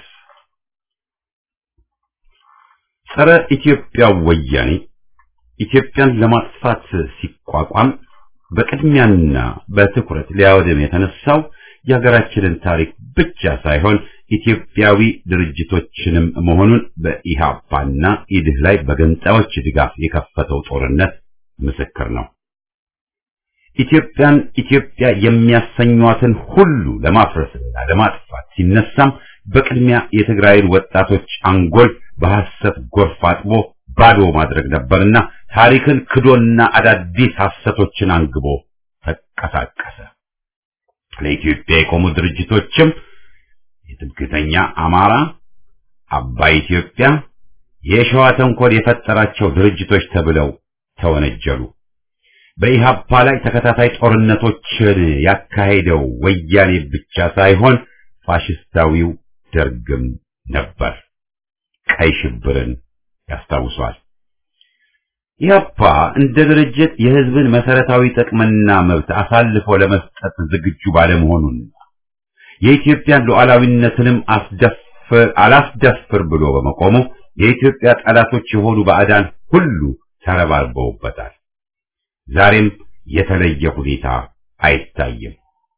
ጸረ ኢትዮጵያ ወያኔ ኢትዮጵያን ለማጥፋት ሲቋቋም በቅድሚያና በትኩረት ሊያወድም የተነሳው የሀገራችንን ታሪክ ብቻ ሳይሆን ኢትዮጵያዊ ድርጅቶችንም መሆኑን በኢሃፓና ኢድህ ላይ በገንጣዮች ድጋፍ የከፈተው ጦርነት ምስክር ነው። ኢትዮጵያን ኢትዮጵያ የሚያሰኟትን ሁሉ ለማፍረስና ለማጥፋት ሲነሳም በቅድሚያ የትግራይን ወጣቶች አንጎል በሐሰት ጎርፍ አጥቦ ባዶ ማድረግ ነበርና ታሪክን ክዶና አዳዲስ ሐሰቶችን አንግቦ ተንቀሳቀሰ። ለኢትዮጵያ የቆሙ ድርጅቶችም የትምክህተኛ አማራ፣ አባይ ኢትዮጵያ፣ የሸዋ ተንኮል የፈጠራቸው ድርጅቶች ተብለው ተወነጀሉ። በኢሃፓ ላይ ተከታታይ ጦርነቶችን ያካሄደው ወያኔ ብቻ ሳይሆን ፋሽስታዊው ደርግም ነበር። ቀይ ሽብርን ያስታውሷል። ኢህአፓ እንደ ድርጅት የህዝብን መሰረታዊ ጥቅምና መብት አሳልፎ ለመስጠት ዝግጁ ባለመሆኑና የኢትዮጵያን ሉዓላዊነትንም አስደፍር አላስደፍር ብሎ በመቆሙ የኢትዮጵያ ጠላቶች የሆኑ ባዕዳን ሁሉ ተረባርበውበታል። ዛሬም የተለየ ሁኔታ አይታይም።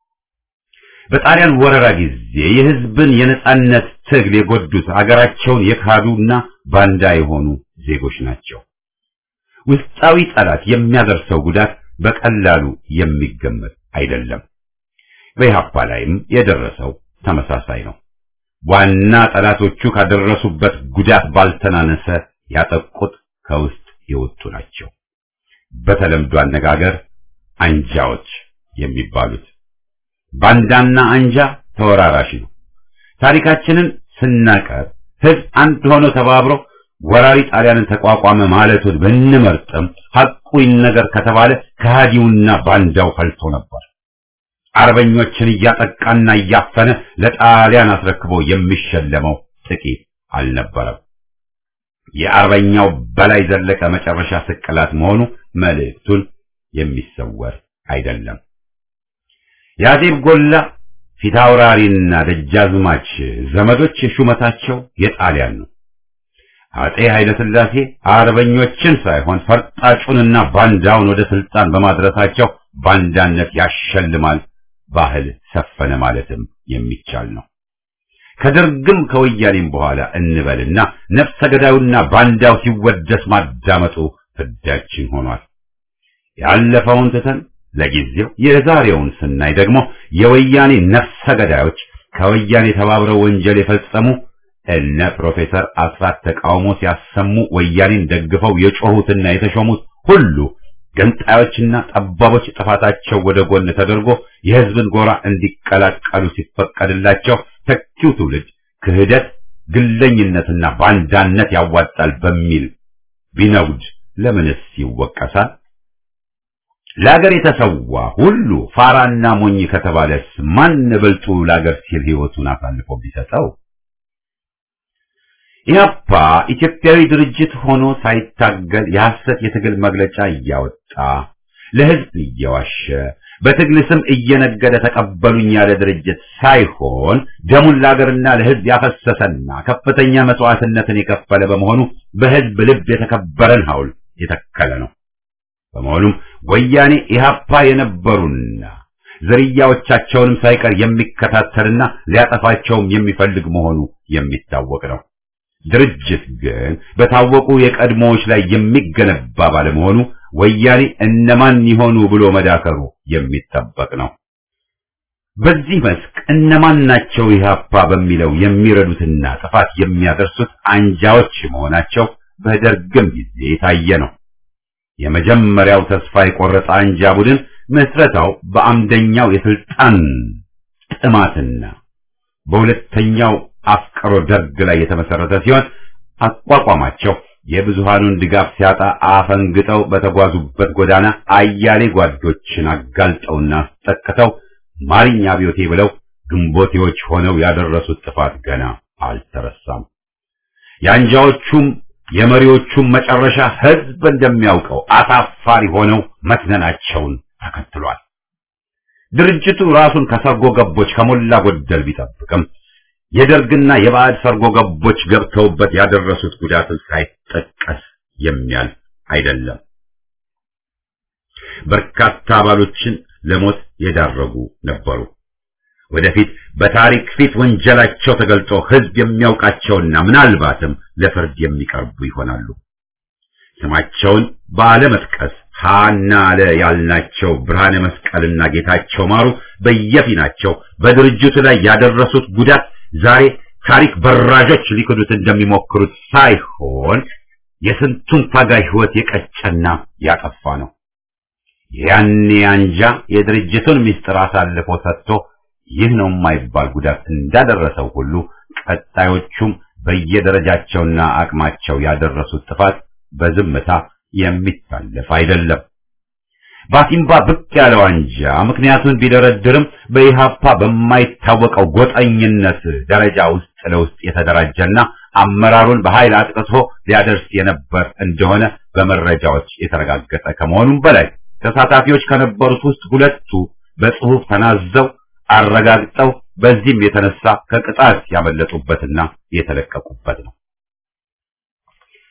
በጣሊያን ወረራ ጊዜ የሕዝብን የነጻነት ትግል የጎዱት አገራቸውን የካዱና ባንዳ የሆኑ ዜጎች ናቸው። ውስጣዊ ጠላት የሚያደርሰው ጉዳት በቀላሉ የሚገመት አይደለም። በኢህአፓ ላይም የደረሰው ተመሳሳይ ነው። ዋና ጠላቶቹ ካደረሱበት ጉዳት ባልተናነሰ ያጠቁት ከውስጥ የወጡ ናቸው። በተለምዶ አነጋገር አንጃዎች የሚባሉት ባንዳና አንጃ ተወራራሽ ነው። ታሪካችንን ስናቀር ህዝብ አንድ ሆኖ ተባብሮ ወራሪ ጣሊያንን ተቋቋመ ማለቱን ብንመርጥም ሐቁ ይነገር ከተባለ ከሃዲውና ባንዳው ፈልቶ ነበር። አርበኞችን እያጠቃና እያፈነ ለጣሊያን አስረክቦ የሚሸለመው ጥቂት አልነበረም። የአርበኛው በላይ ዘለቀ መጨረሻ ስቅላት መሆኑ መልእክቱን የሚሰወር አይደለም። የአዜብ ጎላ ፊታውራሪና ደጃዝማች ዘመዶች ሹመታቸው የጣሊያን ነው። አጤ ኃይለ ሥላሴ አርበኞችን ሳይሆን ፈርጣጩንና ባንዳውን ወደ ስልጣን በማድረሳቸው ባንዳነት ያሸልማል ባህል ሰፈነ ማለትም የሚቻል ነው። ከደርግም ከወያኔም በኋላ እንበልና ነፍሰ ገዳዩና ባንዳው ሲወደስ ማዳመጡ ፍዳችን ሆኗል። ያለፈውን ትተን ለጊዜው የዛሬውን ስናይ ደግሞ የወያኔ ነፍሰ ገዳዮች ከወያኔ ተባብረው ወንጀል የፈጸሙ እነ ፕሮፌሰር አስራት ተቃውሞ ሲያሰሙ ወያኔን ደግፈው የጮሁትና የተሾሙት ሁሉ ገንጣዮችና ጠባቦች ጥፋታቸው ወደ ጎን ተደርጎ የሕዝብን ጎራ እንዲቀላቀሉ ሲፈቀድላቸው ተኪው ትውልድ ክህደት፣ ግለኝነትና ባንዳነት ያዋጣል በሚል ቢነጉድ ለምንስ ይወቀሳል? ለአገር የተሰዋ ሁሉ ፋራና ሞኝ ከተባለስ ማን በልጡ ለአገር ሲል ሕይወቱን አሳልፎ ቢሰጠው? ኢህአፓ ኢትዮጵያዊ ድርጅት ሆኖ ሳይታገል የሐሰት የትግል መግለጫ እያወጣ ለሕዝብ እየዋሸ በትግል ስም እየነገደ ተቀበሉኝ ያለ ድርጅት ሳይሆን ደሙን ለአገርና ለሕዝብ ያፈሰሰና ከፍተኛ መስዋዕትነትን የከፈለ በመሆኑ በሕዝብ ልብ የተከበረን ሐውልት የተከለ ነው። በመሆኑም ወያኔ ኢህአፓ የነበሩና ዝርያዎቻቸውንም ሳይቀር የሚከታተልና ሊያጠፋቸውም የሚፈልግ መሆኑ የሚታወቅ ነው። ድርጅት ግን በታወቁ የቀድሞዎች ላይ የሚገነባ ባለመሆኑ ወያኔ እነማን ይሆኑ ብሎ መዳከሩ የሚጠበቅ ነው። በዚህ መስክ እነማን ናቸው ኢህአፓ በሚለው የሚረዱትና ጥፋት የሚያደርሱት አንጃዎች መሆናቸው በደርግም ጊዜ የታየ ነው። የመጀመሪያው ተስፋ የቆረጠ አንጃ ቡድን ምስረታው በአምደኛው የስልጣን ጥማትና በሁለተኛው አፍቅሮ ደርግ ላይ የተመሰረተ ሲሆን አቋቋማቸው የብዙሃኑን ድጋፍ ሲያጣ አፈንግጠው በተጓዙበት ጎዳና አያሌ ጓዶችን አጋልጠውና አስጠቅተው ማሪኛ አብዮቴ ብለው ግንቦቴዎች ሆነው ያደረሱት ጥፋት ገና አልተረሳም። የአንጃዎቹም የመሪዎቹም መጨረሻ ሕዝብ እንደሚያውቀው አሳፋሪ ሆነው መትነናቸውን ተከትሏል። ድርጅቱ ራሱን ከሰርጎ ገቦች ከሞላ ጎደል ቢጠብቅም የደርግና የባዕድ ሰርጎ ገቦች ገብተውበት ያደረሱት ጉዳትን ሳይጠቀስ የሚያልፍ አይደለም። በርካታ አባሎችን ለሞት የዳረጉ ነበሩ። ወደፊት በታሪክ ፊት ወንጀላቸው ተገልጦ ሕዝብ የሚያውቃቸውና ምናልባትም ለፍርድ የሚቀርቡ ይሆናሉ። ስማቸውን ባለመጥቀስ ሃና አለ ያልናቸው ብርሃነ መስቀልና ጌታቸው ማሩ በየፊናቸው በድርጅቱ ላይ ያደረሱት ጉዳት ዛሬ ታሪክ በራዦች ሊክዱት እንደሚሞክሩት ሳይሆን የስንቱን ታጋይ ሕይወት የቀጨና ያጠፋ ነው። ያኔ አንጃ የድርጅቱን ምስጢር አሳልፎ ሰጥቶ ይህ ነው የማይባል ጉዳት እንዳደረሰው ሁሉ ቀጣዮቹም በየደረጃቸውና አቅማቸው ያደረሱት ጥፋት በዝምታ የሚታለፍ አይደለም። ባሲምባ ብቅ ያለው አንጃ ምክንያቱን ቢደረድርም በኢሃፓ በማይታወቀው ጎጠኝነት ደረጃ ውስጥ ለውስጥ የተደራጀና አመራሩን በኃይል አጥቅቶ ሊያደርስ የነበር እንደሆነ በመረጃዎች የተረጋገጠ ከመሆኑም በላይ ተሳታፊዎች ከነበሩት ውስጥ ሁለቱ በጽሑፍ ተናዘው አረጋግጠው በዚህም የተነሳ ከቅጣት ያመለጡበትና የተለቀቁበት ነው።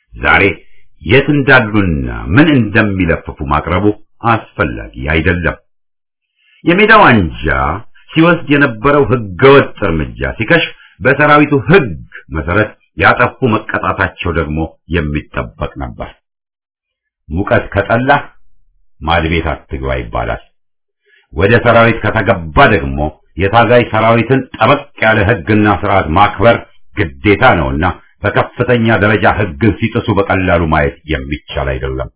ዛሬ የት እንዳሉና ምን እንደሚለፍፉ ማቅረቡ አስፈላጊ አይደለም። የሜዳው አንጃ ሲወስድ የነበረው ህገወጥ እርምጃ ሲከሽፍ በሰራዊቱ ህግ መሰረት ያጠፉ መቀጣታቸው ደግሞ የሚጠበቅ ነበር። ሙቀት ከጠላህ ማድቤት አትግባ ይባላል። ወደ ሰራዊት ከተገባ ደግሞ የታጋይ ሰራዊትን ጠበቅ ያለ ህግና ስርዓት ማክበር ግዴታ ነውና በከፍተኛ ደረጃ ህግን ሲጥሱ በቀላሉ ማየት የሚቻል አይደለም።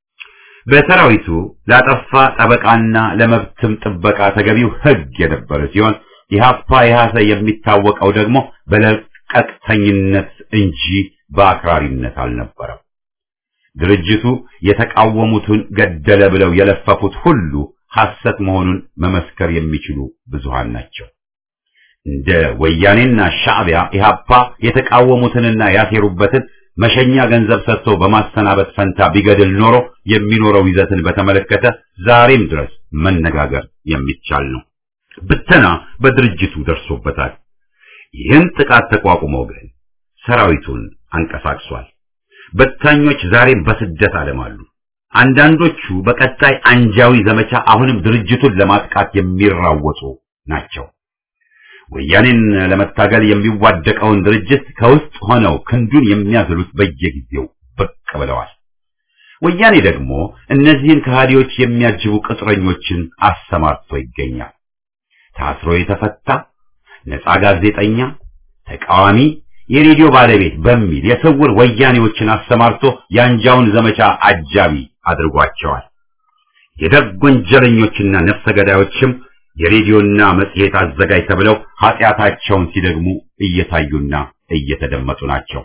በሰራዊቱ ላጠፋ ጠበቃና ለመብትም ጥበቃ ተገቢው ህግ የነበረ ሲሆን ኢህአፓ ኢህአሰ የሚታወቀው ደግሞ በለቀቅተኝነት እንጂ በአክራሪነት አልነበረም። ድርጅቱ የተቃወሙትን ገደለ ብለው የለፈፉት ሁሉ ሐሰት መሆኑን መመስከር የሚችሉ ብዙሃን ናቸው። እንደ ወያኔና ሻዕቢያ ኢህአፓ የተቃወሙትንና ያሴሩበትን መሸኛ ገንዘብ ሰጥቶ በማሰናበት ፈንታ ቢገድል ኖሮ የሚኖረው ይዘትን በተመለከተ ዛሬም ድረስ መነጋገር የሚቻል ነው። ብተና በድርጅቱ ደርሶበታል። ይህን ጥቃት ተቋቁሞ ግን ሰራዊቱን አንቀሳቅሷል። በታኞች ዛሬም በስደት ዓለም አሉ። አንዳንዶቹ በቀጣይ አንጃዊ ዘመቻ አሁንም ድርጅቱን ለማጥቃት የሚራወጡ ናቸው። ወያኔን ለመታገል የሚዋደቀውን ድርጅት ከውስጥ ሆነው ክንዱን የሚያዝሉት በየጊዜው ብቅ ብለዋል። ወያኔ ደግሞ እነዚህን ከሃዲዎች የሚያጅቡ ቅጥረኞችን አሰማርቶ ይገኛል። ታስሮ የተፈታ ነፃ ጋዜጠኛ፣ ተቃዋሚ፣ የሬዲዮ ባለቤት በሚል የስውር ወያኔዎችን አሰማርቶ የአንጃውን ዘመቻ አጃቢ አድርጓቸዋል። የደግ ወንጀለኞችና ነፍሰ ገዳዮችም የሬዲዮና መጽሔት አዘጋጅ ተብለው ኃጢአታቸውን ሲደግሙ እየታዩና እየተደመጡ ናቸው።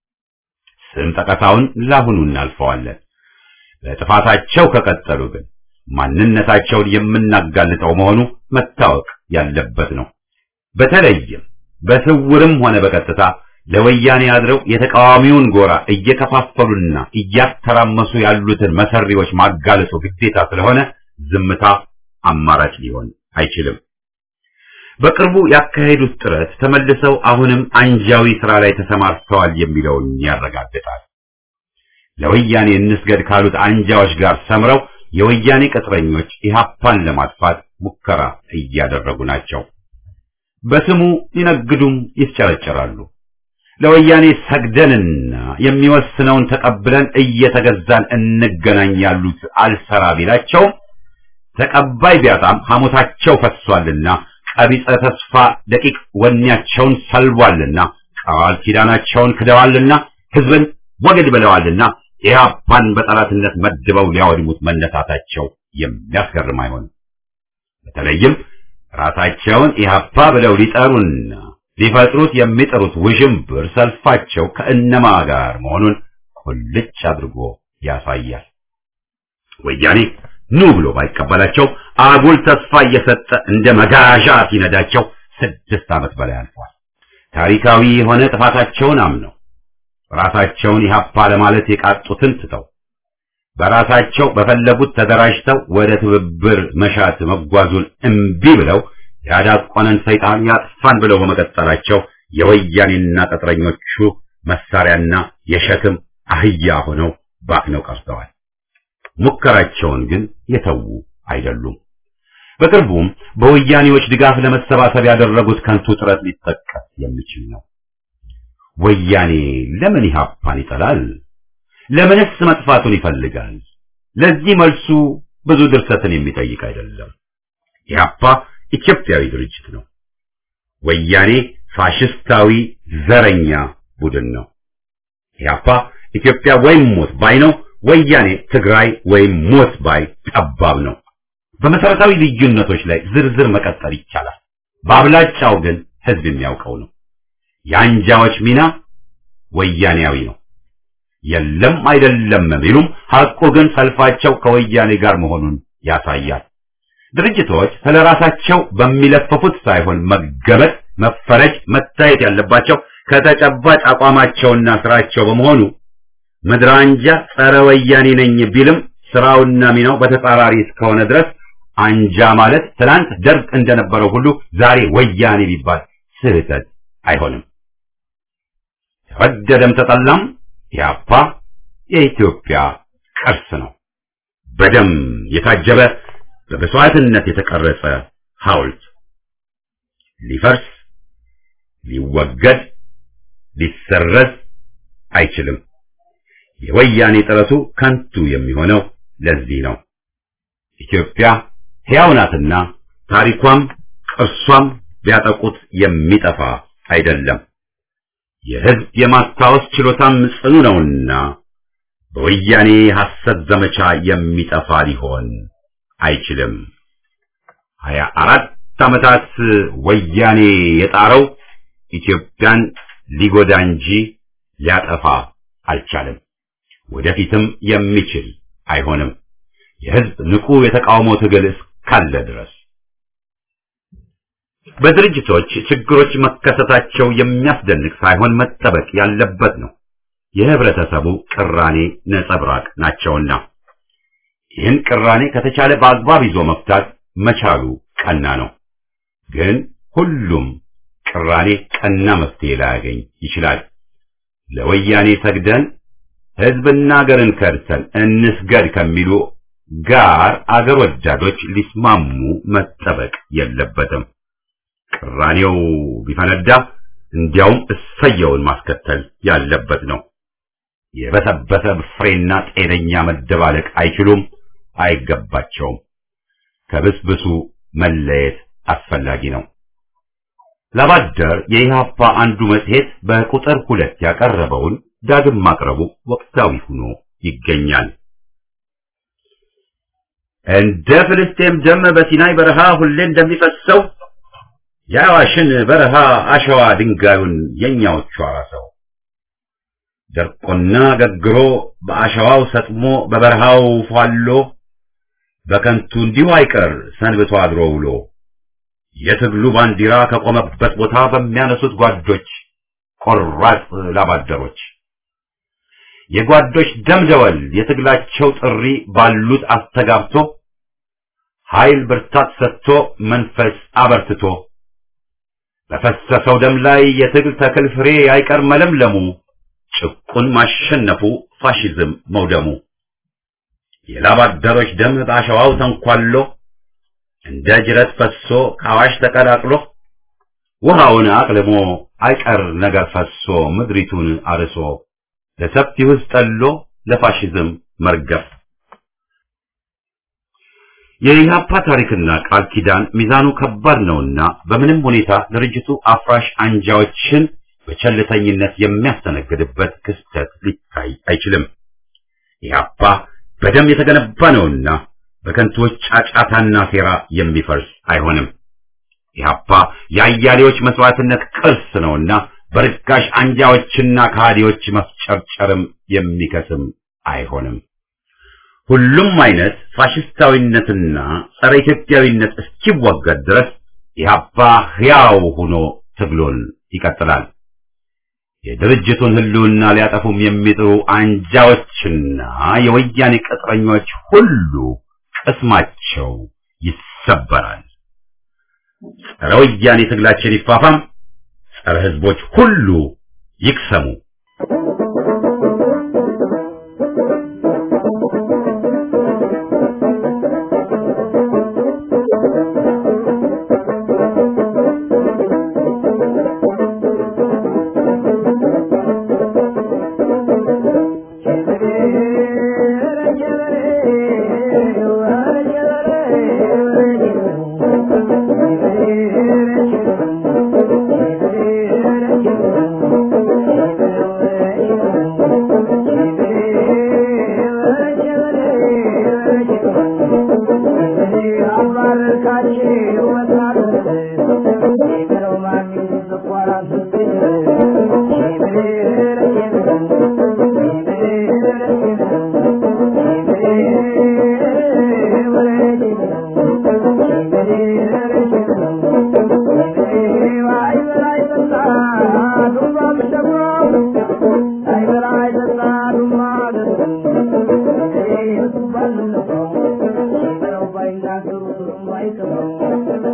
ስም ጠቀሳውን ላሁኑ እናልፈዋለን። በጥፋታቸው ከቀጠሉ ግን ማንነታቸውን የምናጋልጠው መሆኑ መታወቅ ያለበት ነው። በተለይም በስውርም ሆነ በቀጥታ ለወያኔ አድረው የተቃዋሚውን ጎራ እየከፋፈሉና እያተራመሱ ያሉትን መሰሪዎች ማጋለጡ ግዴታ ስለሆነ ዝምታ አማራጭ ሊሆን አይችልም። በቅርቡ ያካሄዱት ጥረት ተመልሰው አሁንም አንጃዊ ስራ ላይ ተሰማርተዋል የሚለውን ያረጋግጣል። ለወያኔ እንስገድ ካሉት አንጃዎች ጋር ሰምረው የወያኔ ቅጥረኞች ኢህአፓን ለማጥፋት ሙከራ እያደረጉ ናቸው። በስሙ ይነግዱም ይስጨረጨራሉ። ለወያኔ ሰግደንና የሚወስነውን ተቀብለን እየተገዛን እንገናኝ ያሉት አልሰራ ቢላቸውም ተቀባይ ቢያጣም ሐሞታቸው ፈሷልና ቀቢጸ ተስፋ ደቂቅ ወኔያቸውን ሰልቧልና ቃል ኪዳናቸውን ክደዋልና ህዝብን ወግድ ብለዋልና ኢህአፓን በጠላትነት መድበው ሊያወድሙት መነሳታቸው የሚያስገርም አይሆንም። በተለይም ራሳቸውን ኢህአፓ ብለው ሊጠሩና ሊፈጥሩት የሚጠሩት ውዥንብር ሰልፋቸው ከእነማ ጋር መሆኑን ቁልጭ አድርጎ ያሳያል። ወያኔ ኑ ብሎ ባይቀበላቸው አጉል ተስፋ እየሰጠ እንደ መጋዣ ሲነዳቸው ስድስት ዓመት በላይ አልፏል። ታሪካዊ የሆነ ጥፋታቸውን አምነው ራሳቸውን ኢህአፓ ለማለት የቃጡትን ትተው በራሳቸው በፈለጉት ተደራጅተው ወደ ትብብር መሻት መጓዙን እምቢ ብለው ያዳቆነን ሰይጣን ያጥፋን ብለው በመቀጠላቸው የወያኔና ቅጥረኞቹ መሳሪያና የሸክም አህያ ሆነው ባክነው ቀርተዋል። ሙከራቸውን ግን የተዉ አይደሉም። በቅርቡም በወያኔዎች ድጋፍ ለመሰባሰብ ያደረጉት ከንቱ ጥረት ሊጠቀስ የሚችል ነው። ወያኔ ለምን ኢህአፓን ይጠላል? ለምንስ መጥፋቱን ይፈልጋል? ለዚህ መልሱ ብዙ ድርሰትን የሚጠይቅ አይደለም። ኢህአፓ ኢትዮጵያዊ ድርጅት ነው። ወያኔ ፋሽስታዊ ዘረኛ ቡድን ነው። ኢህአፓ ኢትዮጵያ ወይም ሞት ባይ ነው። ወያኔ ትግራይ ወይም ሞት ባይ ጠባብ ነው። በመሰረታዊ ልዩነቶች ላይ ዝርዝር መቀጠል ይቻላል። በአብላጫው ግን ህዝብ የሚያውቀው ነው። የአንጃዎች ሚና ወያኔያዊ ነው። የለም አይደለም ቢሉም ሐቁ ግን ሰልፋቸው ከወያኔ ጋር መሆኑን ያሳያል። ድርጅቶች ስለራሳቸው በሚለፈፉት ሳይሆን መገመት፣ መፈረጅ፣ መታየት ያለባቸው ከተጨባጭ አቋማቸውና ስራቸው በመሆኑ ምድር አንጃ ጸረ ወያኔ ነኝ ቢልም ስራውና ሚናው በተጻራሪ እስከሆነ ድረስ አንጃ ማለት ትናንት ደርግ እንደነበረው ሁሉ ዛሬ ወያኔ ቢባል ስህተት አይሆንም። ተወደደም ተጠላም ኢህአፓ የኢትዮጵያ ቅርስ ነው። በደም የታጀበ በመስዋዕትነት የተቀረጸ ሐውልት ሊፈርስ፣ ሊወገድ፣ ሊሰረዝ አይችልም። የወያኔ ጥረቱ ከንቱ የሚሆነው ለዚህ ነው። ኢትዮጵያ ሕያው ናትና ታሪኳም ቅርሷም ቢያጠቁት የሚጠፋ አይደለም። የሕዝብ የማስታወስ ችሎታም ጽኑ ነውና በወያኔ ሐሰት ዘመቻ የሚጠፋ ሊሆን አይችልም። ሀያ አራት ዓመታት ወያኔ የጣረው ኢትዮጵያን ሊጎዳ እንጂ ሊያጠፋ አልቻለም። ወደፊትም የሚችል አይሆንም። የሕዝብ ንቁ የተቃውሞ ትግል እስካለ ድረስ በድርጅቶች ችግሮች መከሰታቸው የሚያስደንቅ ሳይሆን መጠበቅ ያለበት ነው። የህብረተሰቡ ቅራኔ ነጸብራቅ ናቸውና ይህን ቅራኔ ከተቻለ በአግባብ ይዞ መፍታት መቻሉ ቀና ነው። ግን ሁሉም ቅራኔ ቀና መፍትሄ ላያገኝ ይችላል። ለወያኔ ሰግደን ህዝብና አገርን ከድተን እንስገድ ከሚሉ ጋር አገር ወዳዶች ሊስማሙ መጠበቅ የለበትም። ቅራኔው ቢፈነዳ እንዲያውም እሰየውን ማስከተል ያለበት ነው። የበሰበሰ ፍሬና ጤነኛ መደባለቅ አይችሉም፣ አይገባቸውም። ከብስብሱ መለየት አስፈላጊ ነው። ላባደር የኢህአፓ አንዱ መጽሔት በቁጥር ሁለት ያቀረበውን ዳግም ማቅረቡ ወቅታዊ ሆኖ ይገኛል። እንደ ፍልስጤም ደም በሲናይ በረሃ ሁሌ እንደሚፈሰው የአዋሽን በረሃ አሸዋ ድንጋዩን የኛዎቹ አራሰው ደርቆና ገግሮ በአሸዋው ሰጥሞ በበረሃው ፏሎ በከንቱ እንዲሁ አይቀር ሰንብቶ አድሮ ውሎ የትግሉ ባንዲራ ከቆመበት ቦታ በሚያነሱት ጓዶች ቆራጥ ላባደሮች የጓዶች ደምደወል የትግላቸው ጥሪ ባሉት አስተጋብቶ ኃይል ብርታት ሰጥቶ መንፈስ አበርትቶ በፈሰሰው ደም ላይ የትግል ተክል ፍሬ አይቀር መለምለሙ ጭቁን ማሸነፉ ፋሽዝም መውደሙ የላባደሮች ደም በአሸዋው ተንኳሎ እንደ ጅረት ፈሶ ከአዋሽ ተቀላቅሎ ውሃውን አቅልሞ አይቀር ነገር ፈሶ ምድሪቱን አርሶ ለሰፊው ሕዝብ ጠሎ ለፋሽዝም መርገፍ የኢህአፓ ታሪክና ቃል ኪዳን ሚዛኑ ከባድ ነውና በምንም ሁኔታ ድርጅቱ አፍራሽ አንጃዎችን በቸልተኝነት የሚያስተነግድበት ክስተት ሊታይ አይችልም። ኢህአፓ በደም የተገነባ ነውና በከንቱዎች ጫጫታና ሴራ የሚፈርስ አይሆንም። ኢህአፓ የአያሌዎች መስዋዕትነት ቅርስ ነውና በርካሽ አንጃዎችና ከሃዲዎች መፍጨርጨርም የሚከስም አይሆንም። ሁሉም አይነት ፋሽስታዊነትና ጸረ ኢትዮጵያዊነት እስኪወገድ ድረስ ኢህአፓ ሕያው ሆኖ ትግሉን ይቀጥላል። የድርጅቱን ህልውና ሊያጠፉም የሚጥሩ አንጃዎችና የወያኔ ቅጥረኞች ሁሉ ቅስማቸው ይሰበራል። ጸረ ወያኔ ትግላችን ይፋፋም፣ ጸረ ህዝቦች ሁሉ ይክሰሙ። Thank you.